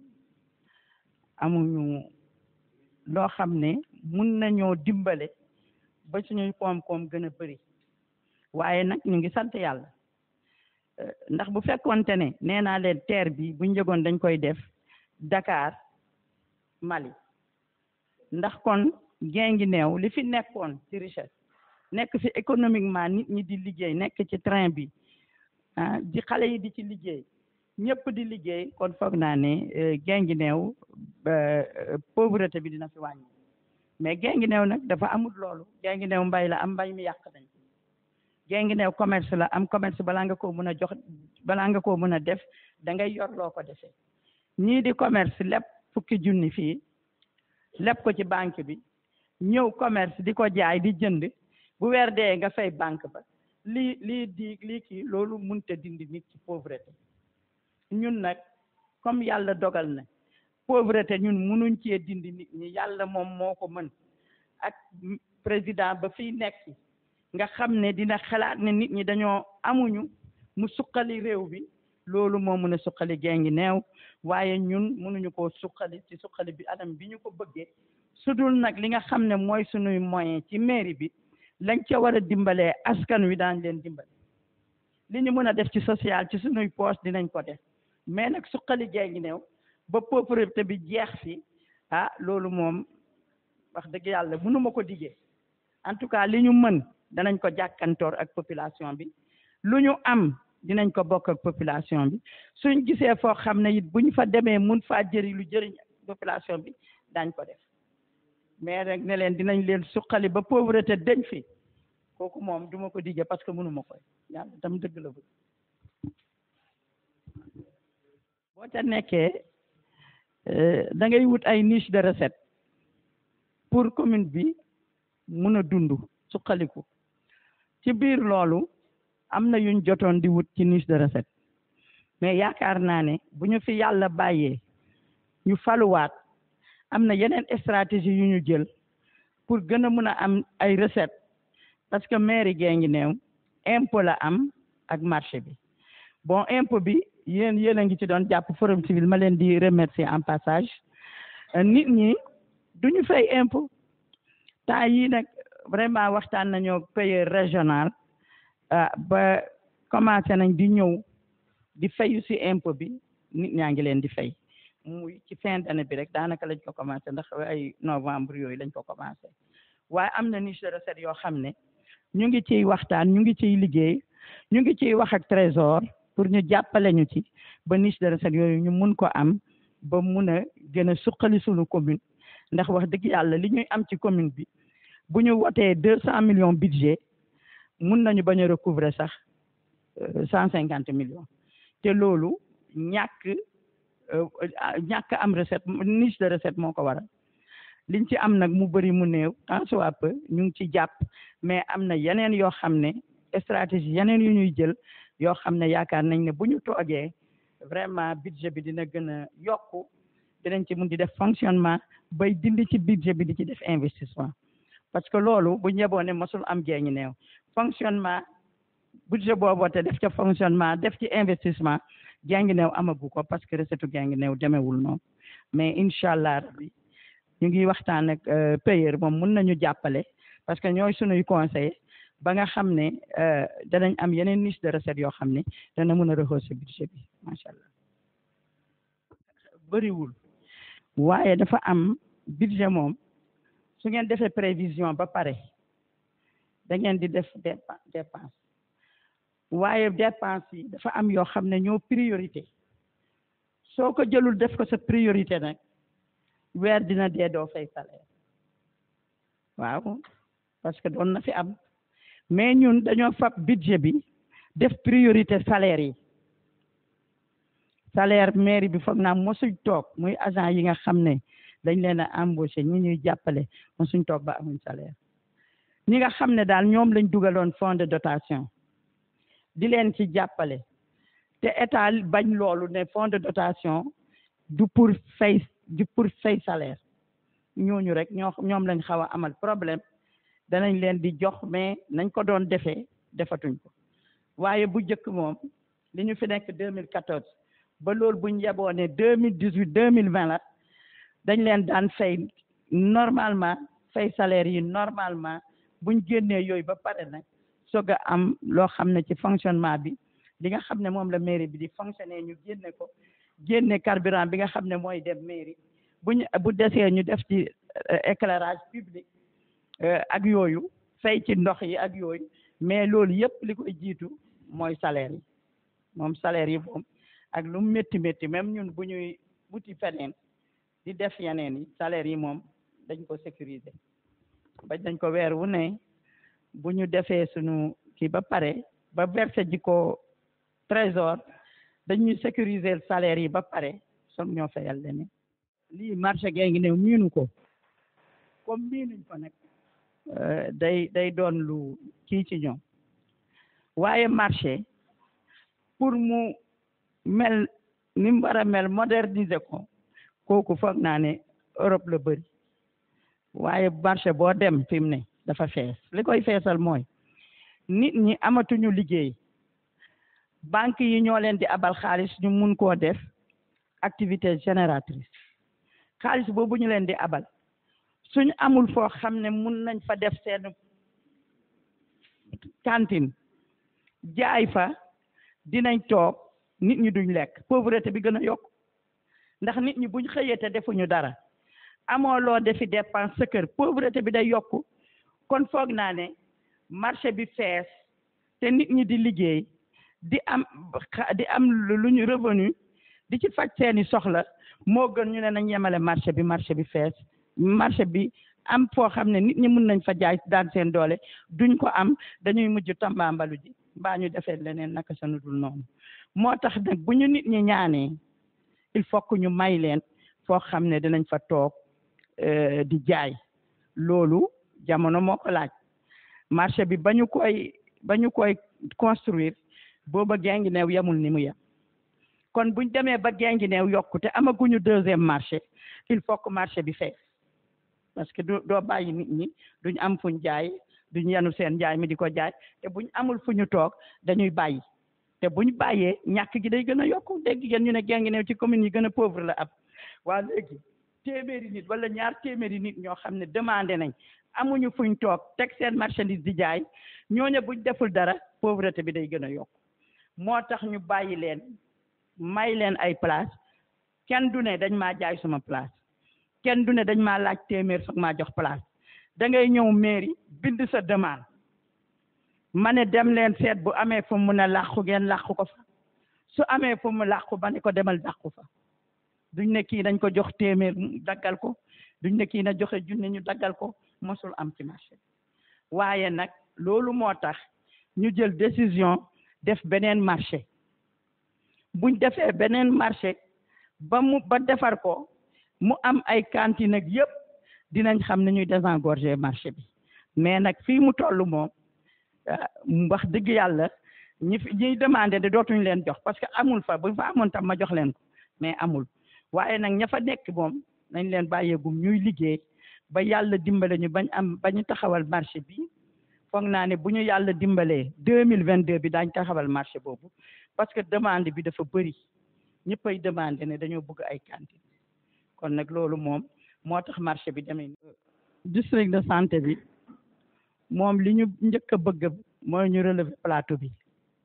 amuñu loo xam ne mun nañoo dimbale ba suñuy koom-koom gën a bëri waaye nag ñu ngi sant yàlla ndax bu fekkonte ne nee naa leen terre bi bu njëgoon dañ koy def Dakar Mali ndax kon gée ngi neew li fi nekkoon ci richesse nekk fi économiquement nit ñi di liggéey nekk ci train bi ah di xale yi di ci liggéey ñëpp di liggéey kon foog naa ne gée ngi neew pauvreté bi dina fi wàññi mais gée ngi neew nag dafa amul loolu gée ngi neew mbay la am mbay mi yàq nañ gée ngi neew commerce la am commerce balaa nga koo mën a jox balaa nga koo mën a def da ngay yor loo ko defee ñii di commerce lépp fukki junni fii lépp ko ci banque bi ñëw commerce di ko jaay di jënd bu weer dee nga fay banque ba lii lii di lii kii loolu munta dindi nit ci pauvreté ñun nag comme yàlla dogal na pauvreté ñun munuñ cee dindi nit ñi yàlla moom moo ko mën ak président ba fiy nekk nga xam ne dina xalaat ne nit ñi dañoo amuñu mu suqali réew bi loolu moo mën a suqali gée ngi neew waaye ñun mënuñu koo suqali ci suqali bi anam bi ñu ko bëggee sudul nag li nga xam ne mooy suñuy moyen ci mairie bi lañ ca war a dimbalee askan wi daañ leen dimbale li ñu mën a def ci social ci suñuy poche dinañ ko def mais nag suqali gée ngi neew ba pauvreté bi jeex fi ah loolu moom wax dëgg yàlla mënuma ko diggee en tout cas li ñu mën danañ ko jàkkantoor ak population bi lu ñu am dinañ ko bokk ak population bi suñ gisee foo xam ne it bu ñu fa demee mun faa jëri lu jëriñ population bi dañ ko def mais rek ne leen dinañ leen suqali ba pauvreté dañ fi kooku moom duma ko digge parce que mënuma koy yàlla tam dëgg la bëgg boo ca nekkee da ngay wut ay niche de recette pour commune bi mun a dund suqaliku ci biir loolu am na yuñ jotoon di wut ci niche de recette mais yaakaar naa ne bu ñu fi yàlla bàyyee ñu faluwaat am na yeneen stratégie yu ñu jël pour gën a mën a am ay recette parce que mairie gee ngi neew impôt la am ak marché bi bon impôt bi yéen yéen a ngi ci doon jàpp forum civil ma leen di remercier en passage nit ñi duñu fay impôt temps yii nag vraiment waxtaan nañoo payeur régional ba commencé nañ di ñëw di fayu si impôt bi nit ñaa ngi leen di fay muy ci fin d'année bi rek daanaka lañ ko commencé ndax ay novembre yooyu lañ ko commencé waaye am na niche de recette yoo xam ne ñu ngi ciy waxtaan ñu ngi ciy liggéey ñu ngi ciy wax ak trésor pour ñu jàppale ñu ci ba niche de recette yooyu ñu mun ko am ba mun a gën a suqali suñu commune ndax wax dëgg yàlla li ñuy am ci commune bi bu ñu wotee deux cent millions budget mun nañu bañ a recouvrer sax cent cinquante millions te loolu ñàkk ñàkk am recette niche de recette moo ko waral liñ ci am nag mu bëri mu néew tant soit peu ñu ngi ci jàpp mais am na yeneen yoo xam ne stratégie yeneen yu ñuy jël yoo xam ne yaakaar nañ ne bu ñu toogee vraiment budget bi dina gën a yokku dinañ ci mun di def fonctionnement bay dindi ci budget bi di ci def investissement parce que loolu bu ñeboo ne mosul am jeeñu néew fonctionnement budget booboo te def ca fonctionnement def ci investissement jàngi néew amagu ko parce que recette jàngi néew demewul noonu mais incha allah rabbi ñu ngi waxtaan ak payeur moom mun nañu jàppale parce que ñooy sunuy conseiller ba nga xam ne danañ am yeneen niche de recette yoo xam ne dana mën a rehausser budget bi macha allah bëriwul waaye dafa am budget moom su ngeen defee prévision ba pare da ngeen di def dépense waaye dépense yi dafa am yoo xam ne ñoo priorité soo ko jëlul def ko sa priorité nag weer dina dee doo fay salaire waaw parce que doon na fi am mais ñun dañoo fab budget bi def priorité salaire yi salaire mairie bi foog naa mosuñ toog muy agent yi nga xam ne dañ leen a embauché ñi ñuy jàppale mosuñ toog ba amuñ salaire ñi nga xam ne daal ñoom lañ dugaloon fonds de dotation di leen ci jàppale te état bañ loolu ne fonds de dotation du pour fay du pour fay salaire ñooñu rek ñoo ñoom lañ xaw a amal problème danañ leen di jox mais nañ ko doon defee defatuñ ko waaye bu njëkk moom li ñu fi nekk 2014 ba loolu buñ yeboo ne 2018 2020 la dañ leen daan fay normalement fay salaire yi normalement buñ génnee yooyu ba pare nag soog a am loo xam ne ci fonctionnement bi li nga xam ne moom la mairie bi di fonctionner ñu génne ko génne carburant bi nga xam ne mooy dem mairie buñ bu desee ñu def ci éclairage public ak yooyu fay ci ndox yi ak yooyu mais loolu yëpp li koy jiitu mooy salaire yi moom salaire yi moom ak lu métti métti même ñun bu ñuy wuti feneen di def yeneen yi salaire yi moom dañ ko sécuriser bañ dañ ko weer wu ne bu ñu defee suñu kii ba pare ba verser ji ko trésor dañuy sécuriser salaire yi ba pare som ñoo fayal leneen lii marché gee ngi new miinu ko comme miinuñ ko nag day day doon lu kii ci ñoom waaye marché pour mu mel ni mu war a mel moderniser ko kooku foog naa ne Europe la bëri waaye marché boo dem fi mu ne dafa fees li koy feesal mooy nit ñi amatuñu liggéey banque yi ñoo leen di abal xaalis ñu mun koo def activité génératrice xaalis boobu ñu leen di abal suñu amul foo xam ne mun nañ fa def seen cantine jaay fa dinañ toog nit ñi duñ lekk pauvreté bi gën a yokk ndax nit ñi buñ xëyee te defuñu dara amoo loo defi dépense sa kër pauvreté bi day yokku kon foog naa ne marché bi fees te nit ñi di liggéey di am di am lu ñu revenu di ci faj seeni soxla moo gën ñu ne nañ yemale marché bi marché bi fees marché bi am foo xam ne nit ñi mun nañ fa jaay daan seen doole duñ ko am dañuy mujj tambaambalu ji mbaa ñu defee leneen naka sa nudul noonu moo tax nag bu ñu nit ñi ñaanee il faut que ñu may leen foo xam ne dinañ fa toog di jaay loolu jamono moo ko laaj marché bi ba ñu koy ba ñu koy construire booba gengi neew yemul ni mu yem kon buñ demee ba gengi neew yokku te amaguñu deuxième marché il faut que marché bi fees parce que du doo bàyyi nit ñi duñ am fuñ jaay duñ yenu seen njaay mi di ko jaay te buñ amul fu ñu toog dañuy bàyyi te buñ bàyyee ñàkk gi day gën a yokku dégg ngeen ñu ne gengi neew ci commune yi gën a pauvre la ab waa léegi téeméeri nit wala ñaar téeméeri nit ñoo xam ne demandé nañ amuñu fuñ toog teg seen marchandise di jaay ñooñu buñ deful dara pauvreté bi day gën a yokk moo tax ñu bàyyi leen may leen ay place kenn du ne dañ maa jaay suma place kenn du ne dañ maa laaj téeméer foog maa jox place da ngay ñëw mairie bind sa demande ma ne dem leen seet bu amee fu mu ne làqu ngeen làqu ko fa su amee fu mu làqu ba ne ko demal làqu fa duñ ne kii dañ ko jox téeméer daggal ko duñ ne kii na joxe junne ñu daggal ko mosul am ci marché bi waaye nag loolu moo tax ñu jël décision def beneen marché buñ defee beneen marché ba mu ba defar ko mu am ay cantine ak yëpp dinañ xam ne ñuy désengorger marché bi mais nag fii mu toll moom wax dëgg yàlla ñi fi ñuy demandé de dootuñ leen jox parce que amul fa bu fa amoon tam ma jox leen ko mais amul waaye nag ña fa nekk moom nañ leen bàyyeegum ñuy liggéey ba yàlla dimbale ñu bañ am ba ñu taxawal marché bi foog naa ne bu ñu yàlla dimbalee deux mille vingt deux bi daañ taxawal marché boobu parce que demande bi dafa bëri ñëppay demandé ne dañoo bëgg ay cantine kon nag loolu moom moo tax marché bi demee district de santé bi moom li ñu njëkk a bëgg mooy ñu relever plateau bi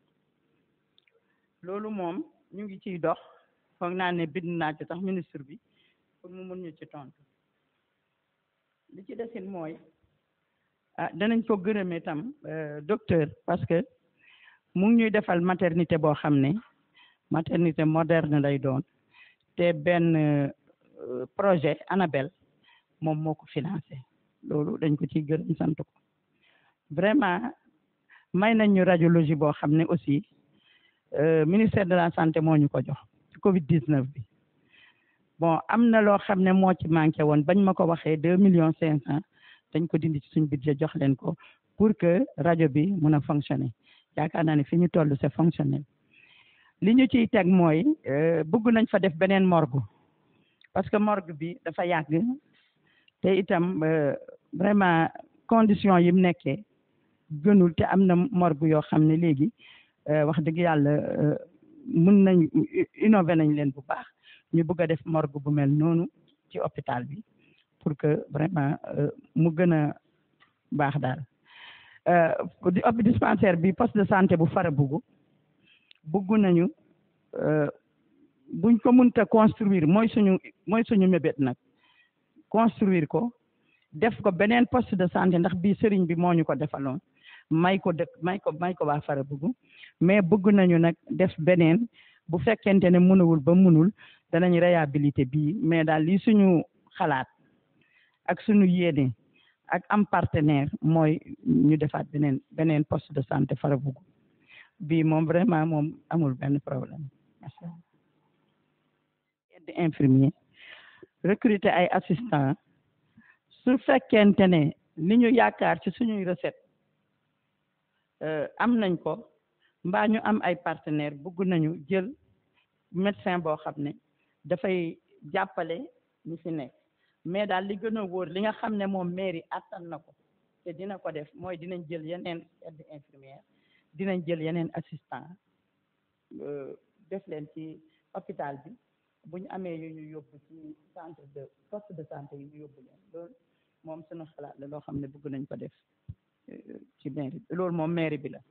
loolu moom ñu ngi ciy dox foog naa ne bind naa ci tax ministre bi pour mu mun ñu ci tontu li ci desin mooy ah danañ ko gërëmee tam docteur parce que mu ngi ñuy defal maternité boo xam ne maternité moderne lay doon te benn projet Anabel moom moo ko financé loolu dañ ko ciy gërëm sant ko vraiment may nañ ñu radiologie boo xam ne aussi ministère de la santé moo ñu ko jox ci Covid 19 bi bon am na loo xam ne moo ci manqué woon bañ ma ko waxee deux millions cinq cent dañ ko dindi ci suñ budget jox leen ko pour que rajo bi mun a fonctionner yaakaar naa ne fi ñu toll c'est fonctionnel li ñu ciy teg mooy bëgg nañ fa def beneen morgue parce que morgue bi dafa yàgg te itam vraiment condition yi mu nekkee gënul te am na morgue yoo xam ne léegi wax dëgg yàlla mun nañ innové nañ leen bu baax ñu bëgg a def morgue bu mel noonu ci hôpital bi pour que vraiment mu gën a baax daal di op dispensaire bi poste de santé bu Farabougou bëgg nañu buñ ko mënta construire mooy suñu mooy suñu mébét nag construire ko def ko beneen poste de santé ndax bii sëriñ bi moo ñu ko defaloon may ko dëkk may ko may ko waa Farabougou mais bëgg nañu nag def beneen bu fekkente ne mënawul ba mënul danañ réhabilité bii mais daal li suñu xalaat ak suñu yéene ak am partenaire mooy ñu defaat beneen beneen poste de santé Farabougou bii moom vraiment moom amul benn problème macha allah aide infirmier recruter ay assistant su fekkente ne li ñu yaakaar ci suñuy recette am nañ ko mbaa ñu am ay partenaire bëgg nañu jël médecin boo xam ne dafay jàppale ñi fi nekk mais daal li gën a wóor li nga xam ne moom mairie attan na ko te dina ko def mooy dinañ jël yeneen aide infirmière dinañ jël yeneen assistant def leen ci hôpital bi bu ñu amee yu ñu yóbbu ci centre de poste de santé yi ñu yóbbu leen loolu moom suñu xalaat la loo xam ne bëgg nañ ko def ci mairie bi loolu moom mairie bi la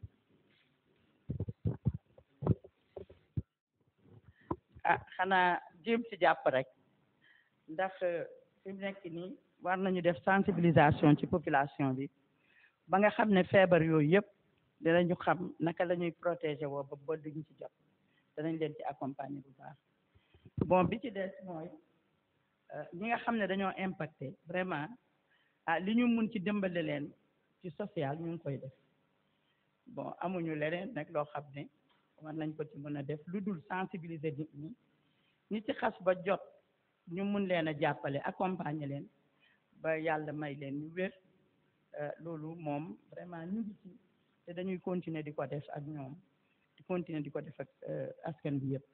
ah xanaa jéem ci jàpp rek ndax fi mu nekk nii war nañu def sensibilisation ci population bi ba nga xam ne feebar yooyu yëpp dinañu xam naka la ñuy protéger woo ba ba duñ ci jot danañ leen ci accompagner bu baax bon bi ci des mooy ñi nga xam ne dañoo impacté vraiment ah li ñu mun ci dimbale leen ci social ñu ngi koy def bon amuñu leneen nag loo xam ne war nañ ko ci mën a def lu dul sensibiliser nit ñi ñi ci xas ba jot ñu mun leen a jàppale accompagner leen ba yàlla may leen ñu wér loolu moom vraiment ñu ngi ci te dañuy continuer di ko def ak ñoom di continuer di ko def ak askan bi yëpp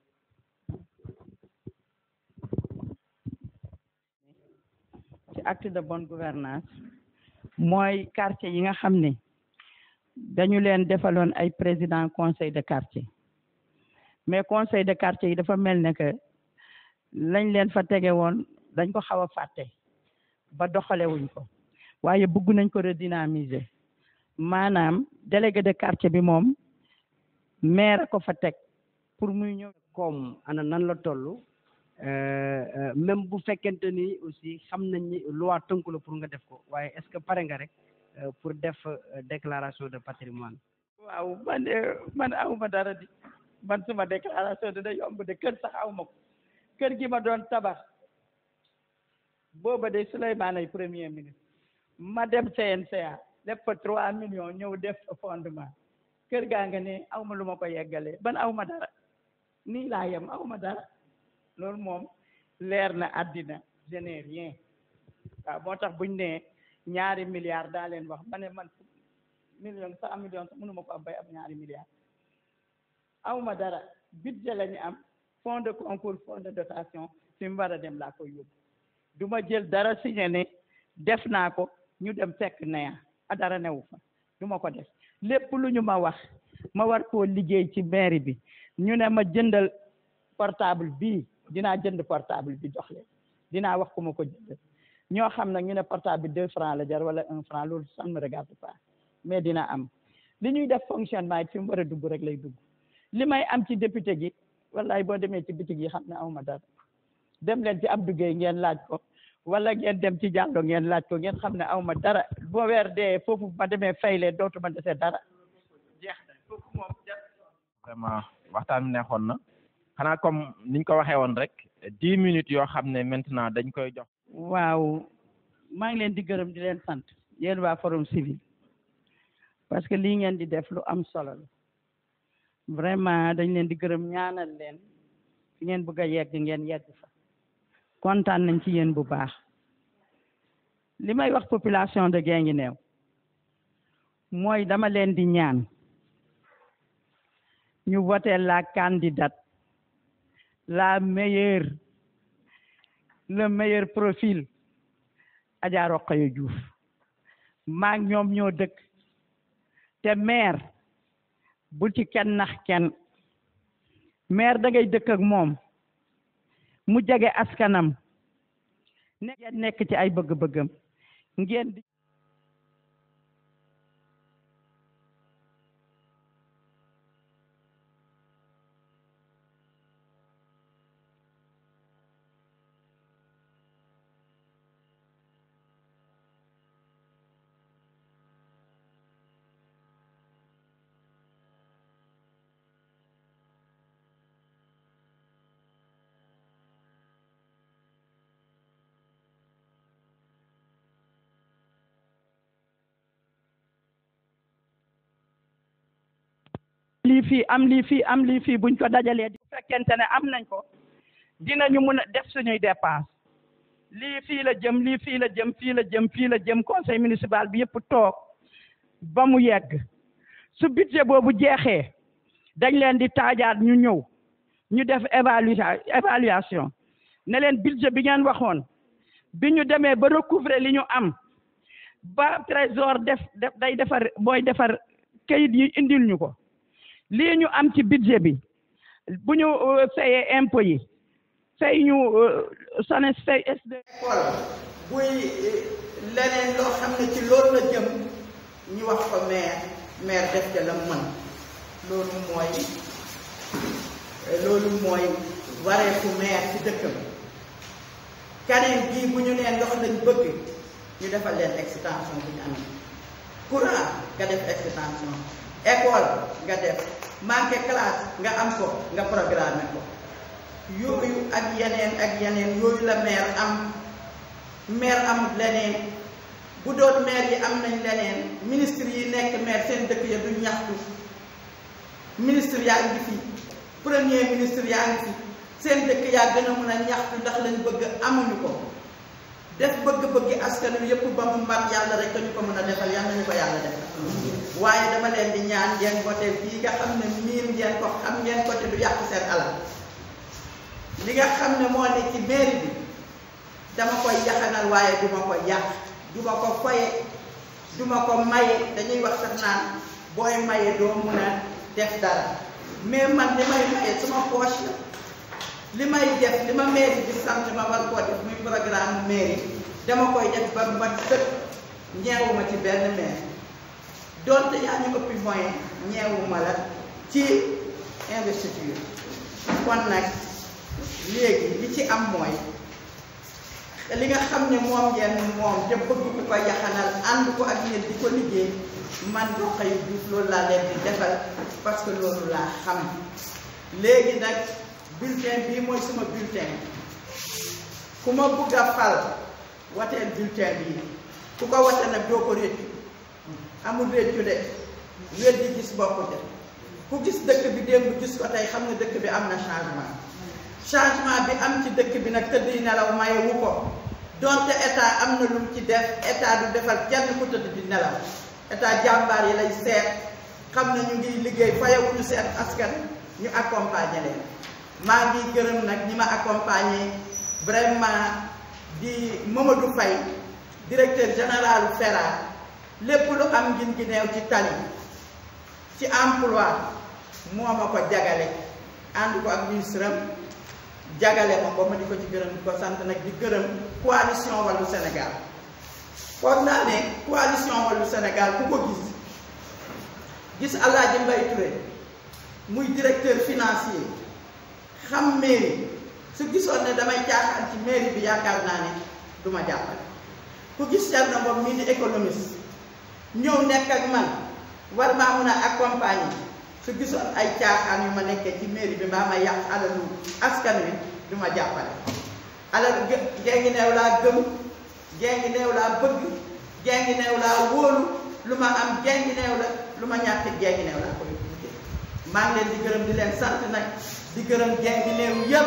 ci acte de bonne gouvernance mooy quartier yi nga xam ne dañu leen defaloon ay président conseil de quartier mais conseil de quartier yi dafa mel ne que lañ leen fa tege woon dañ ko xaw a fàtte ba doxalewuñ ko waaye bëgg nañ ko redynamiser maanaam délégué de quartier bi moom maire ko fa teg pour muy ñëw comme ana nan la toll même bu fekkente ni aussi xam nañ ni loi tënku la pour nga def ko waaye est-ce que pare nga rek pour def déclaration de patrimoine waaw man man awma dara di man suma déclaration dina yomb de kër sax awma ko kër gi ma doon tabax booba de Souleymane ay premier ministre ma dem CNCA def fa trois millions ñëw def fa fondement kër gaa nga ne aw ma lu ma ko yeggalee ban aw ma dara nii laa yem aw ma dara loolu moom leer na àddina je n'ai rien waaw moo tax buñ ne ñaari milliards daa leen wax ma ne man million cent millions sax mënu ma ko am bay am ñaari milliards aw ma dara budget la ñu am fonds de concours fonds de dotation fi mu war a dem laa koy yóbbu du ma jël dara signé ne def naa ko ñu dem fekk neya a dara newu fa du ma ko def lépp lu ñu ma wax ma war koo liggéey ci mairie bi ñu ne ma jëndal portable bii dinaa jënd portable bi jox leen dinaa wax ku ma ko jënd ñoo xam nag ñu ne portable bi deux francs la jar wala un franc loolu ça ne me regarde pas mais dina am li ñuy def fonctionnement it fi mu war a dugg rek lay dugg li may am ci député gi wallahi boo demee ci bitig yi xam ne awma dara dem leen ci Abdou Gueye ngeen laaj ko wala ngeen dem ci Diallo ngeen laaj ko ngeen xam ne awma dara boo weer dee foofu ma demee fayle dootuma dese dara jeex na foofu moom vraiment waxtaan bi neexoon na xanaa comme niñ ko waxee woon rek dix minutes yoo xam ne maintenant dañ koy jox waaw maa ngi leen di gërëm di leen sant yéen waa forum civil parce que lii ngeen di def lu am solo la vraiment dañ leen di gërëm ñaanal leen fi ngeen bëgg a yegg ngeen yegg fa kontaan nañ ci yéen bu baax li may wax population de Guinguinéo mooy dama leen di ñaan ñu voter la candidate la meilleure le meilleur profil Adja Rokhaya Diouf maak ñoom ñoo dëkk te maire bu ci kenn nax kenn maire da ngay dëkk ak moom mu jege askanam ne ngeen nekk ci ay bëgg-bëggam ngeen di lii fii am lii fii am lii fii buñ ko dajalee di fekkente ne am nañ ko dinañu mun a def suñuy dépense lii fii la jëm lii fii la jëm fii la jëm fii la jëm conseil municipal bi yëpp toog ba mu yegg su budget boobu jeexee dañ leen di taajaat ñu ñëw ñu def évaluation évaluation ne leen budget bi ngeen waxoon bi ñu demee ba recouvrer li ñu am ba trésor def def day defar booy defar kayit yi indil ñu ko lii ñu am ci budget bi bu ñu fayee impôt yi fay ñu SONES fay SD école buy leneen loo xam ne ci loolu la jëm ñu wax ko maire maire def ca la mën loolu mooy loolu mooy wareefu maire ci dëkkam kaneen bii bu ñu nee ndox lañ bëgg ñu defal leen extension bu ñu amee courant nga def extension école nga def manqué classe nga am ko nga programme ko yooyu ak yeneen ak yeneen yooyu la maire am maire am leneen bu doon maire yi am nañ leneen ministre yi nekk maire seen dëkk ya du ñaxtu ministre yaa ngi fi premier ministre yaa ngi fi seen dëkk yaa gën a mën a ñaxtu ndax lañ bëgg amuñu ko def bëgg-bëggi askan wi yëpp ba mu mbat yàlla rek ñu ko mën a defal yàlla nañu ko yàlla defal waaye dama leen di ñaan ngeen voté bii nga xam ne miin ngeen ko xam ngeen ko te du yàq seen alal li nga xam ne moo ne ci mairie bi dama koy yaxanal waaye du ma ko yàq du ma ko foye du ma ko maye dañuy wax sax naan booy maye doo mun a def dara mais man li may maye suma poche la li may def li ma mairie bi sant ma war koo def muy programme mairie dama koy def ba ma sëkk ñeewuma ci benn maire donte yaa ñu ëppi moyen ñeewuma la ci investiture kon nag léegi li ci am mooy li nga xam ne moom ngeen moom te bëgg ku ko yaxanal ànd ko ak yéen di ko liggéey man Rokhaya Diouf loolu laa leen di defal parce que loolu laa xam léegi nag bulletin bii mooy suma bulletin ku ma bugg a fal wateel bulletin bii ku ko wate nag doo ko réccu amul réccu de wér di gis bokku de ku gis dëkk bi démb gis ko tey xam nga dëkk bi am na changement changement bi am ci dëkk bi nag tëdd yi nelaw maye wu ko donte état am na lu mu ci def état du defal kenn ku tëdd di nelaw état jàmbaar yi lay seet xam na ñu ngi liggéey fayawuñu seen askan ñu accompagner leen maa ngi gërëm nag ñi ma accompagner vraiment di Mamadou Faye directeur général FERA lépp lu am ngin gi neew ci tali ci emploi moo ma ko jagale ànd ko ak ministre am jagale ma ko ma di ko ci gërëm di ko sant nag di gërëm coalition Wallu Sénégal foog naa ne coalition Wallu Sénégal ku ko gis gis Alaaji Mbay Touré muy directeur financier xam mairie su gisoon ne damay caaxaan ci mairie bi yaakaar naa ne du ma jàppale ku gis Thierno Ngom mii di économiste ñëw nekk ak man war maa mun a accompagner su gisoon ay caaxaan yu ma nekkee ci mairie bi mbaa ma yàq alalu askan wi du ma jàppale alal gée ngi neew laa gëm gée ngi neew laa bëgg gée ngi neew laa wóolu lu ma am gée ngi neew la lu ma ñàkk gée ngi neew laa koy wutee maa ngi leen di gërëm di leen sant nag di gërëm gée ngi neew yépp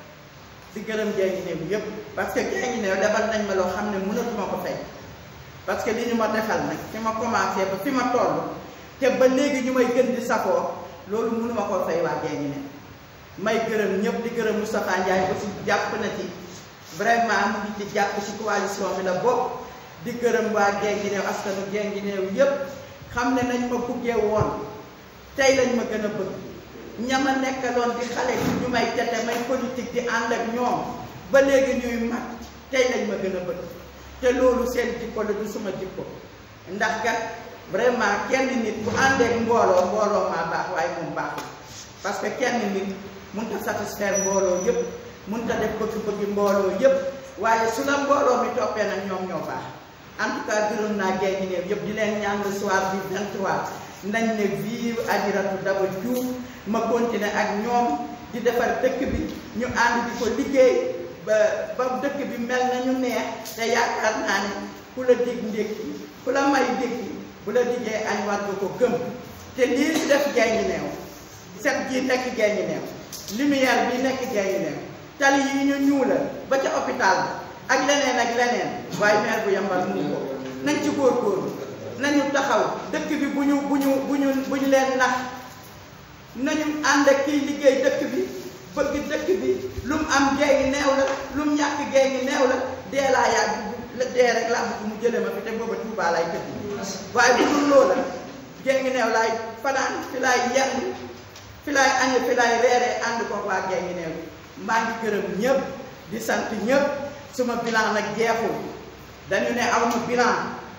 di gërëm gée ngi neew yépp parce que gée ngi neew defal nañ ma loo xam ne mënatuma ko fay parce que li ñu ma defal nag fi ma commencé ba fi ma toll te ba léegi ñu may gën di safoo loolu mënuma koo fay waa gée ngi neew may gërëm ñëpp di gërëm Moustapha Ndiaye aussi jàpp na ci vraiment mu ngi ci jàpp ci coalition bi la bokk di gërëm waa gée ngi neew askanu gée ngi neew yépp xam ne nañ ma buggee woon tey lañ ma gën a bëgg ñama nekkaloon di xale ci ñu may tete may politique di ànd ak ñoom ba léegi ñuy mag tey lañ ma gën a bëgg te loolu seen jikko la du suma jikko ndax kat vraiment kenn nit bu àndeek mbooloo mbooloo maa baax waaye moom baaxul parce que kenn nit mun ta satisfaire mbooloo yëpp mun ta def bëgg-bëggi mbooloo yëpp waaye su la mbooloo mi toppee nag ñoom ñoo baax en tout cas gërëm naa gée ngi néew yëpp di leen ñaan le soir du 23 nañ ne vive Adjaratou Daba Diouf ma continuer ak ñoom di defar dëkk bi ñu ànd di ko liggéey ba ba dëkk bi mel nañu neex te yaakaar naa ne ku la dig ndékki ku la may ndékki bu la diggee añ war nga ko gëm te lii ñu def gée ngi neew set ji nekk gée ngi neew lumière bi nekk gée ngi neew tali yi ñu ñuula ba ca hôpital bi ak leneen ak leneen waaye maire bu yambal mu ko nañ ci góorgóorlu nañu taxaw dëkk bi bu ñu bu ñu bu ñu bu ñu leen nax nañu ànd ak kiy liggéey dëkk bi bëgg dëkk bi lu mu am gée ngi neew la lu mu ñàkk gée ngi neew la dee laa yàgg la dee rek laa bëgg mu jële ma fi te booba Tuubaa lay tëdd waaye bu dul loola gée ngi neew laay fanaan fi laay yenn fi laay añe fi laay reeree ànd ko waa gée ngi neew maa ngi gërëm ñëpp di sant ñëpp suma bilan nag jeexul dañu ne aw ma bilan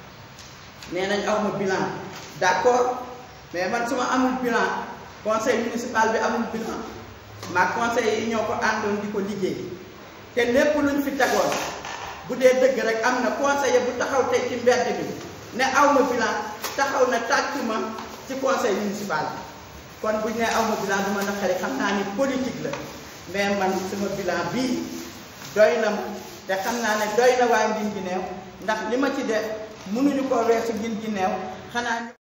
nee nañ aw ma bilan d'accord mais man su ma amul bilan conseil municipal bi amul bilan maa conseil yi ñoo ko àndoon di ko liggéey te lépp luñ fi tegoon bu dee dëgg rek am na conseiller bu taxaw tey ci mbedd bi ne aw ma bilan taxaw na tàcc ma ci conseil municipal bi kon buñ ne aw ma bilan du ma naqari xam naa ni politique la mais man sama bilan bii doy na ma te xam naa ne doy na waa ngin gi neew ndax li ma ci def mënuñu ko weesu ngin gi neew xanaa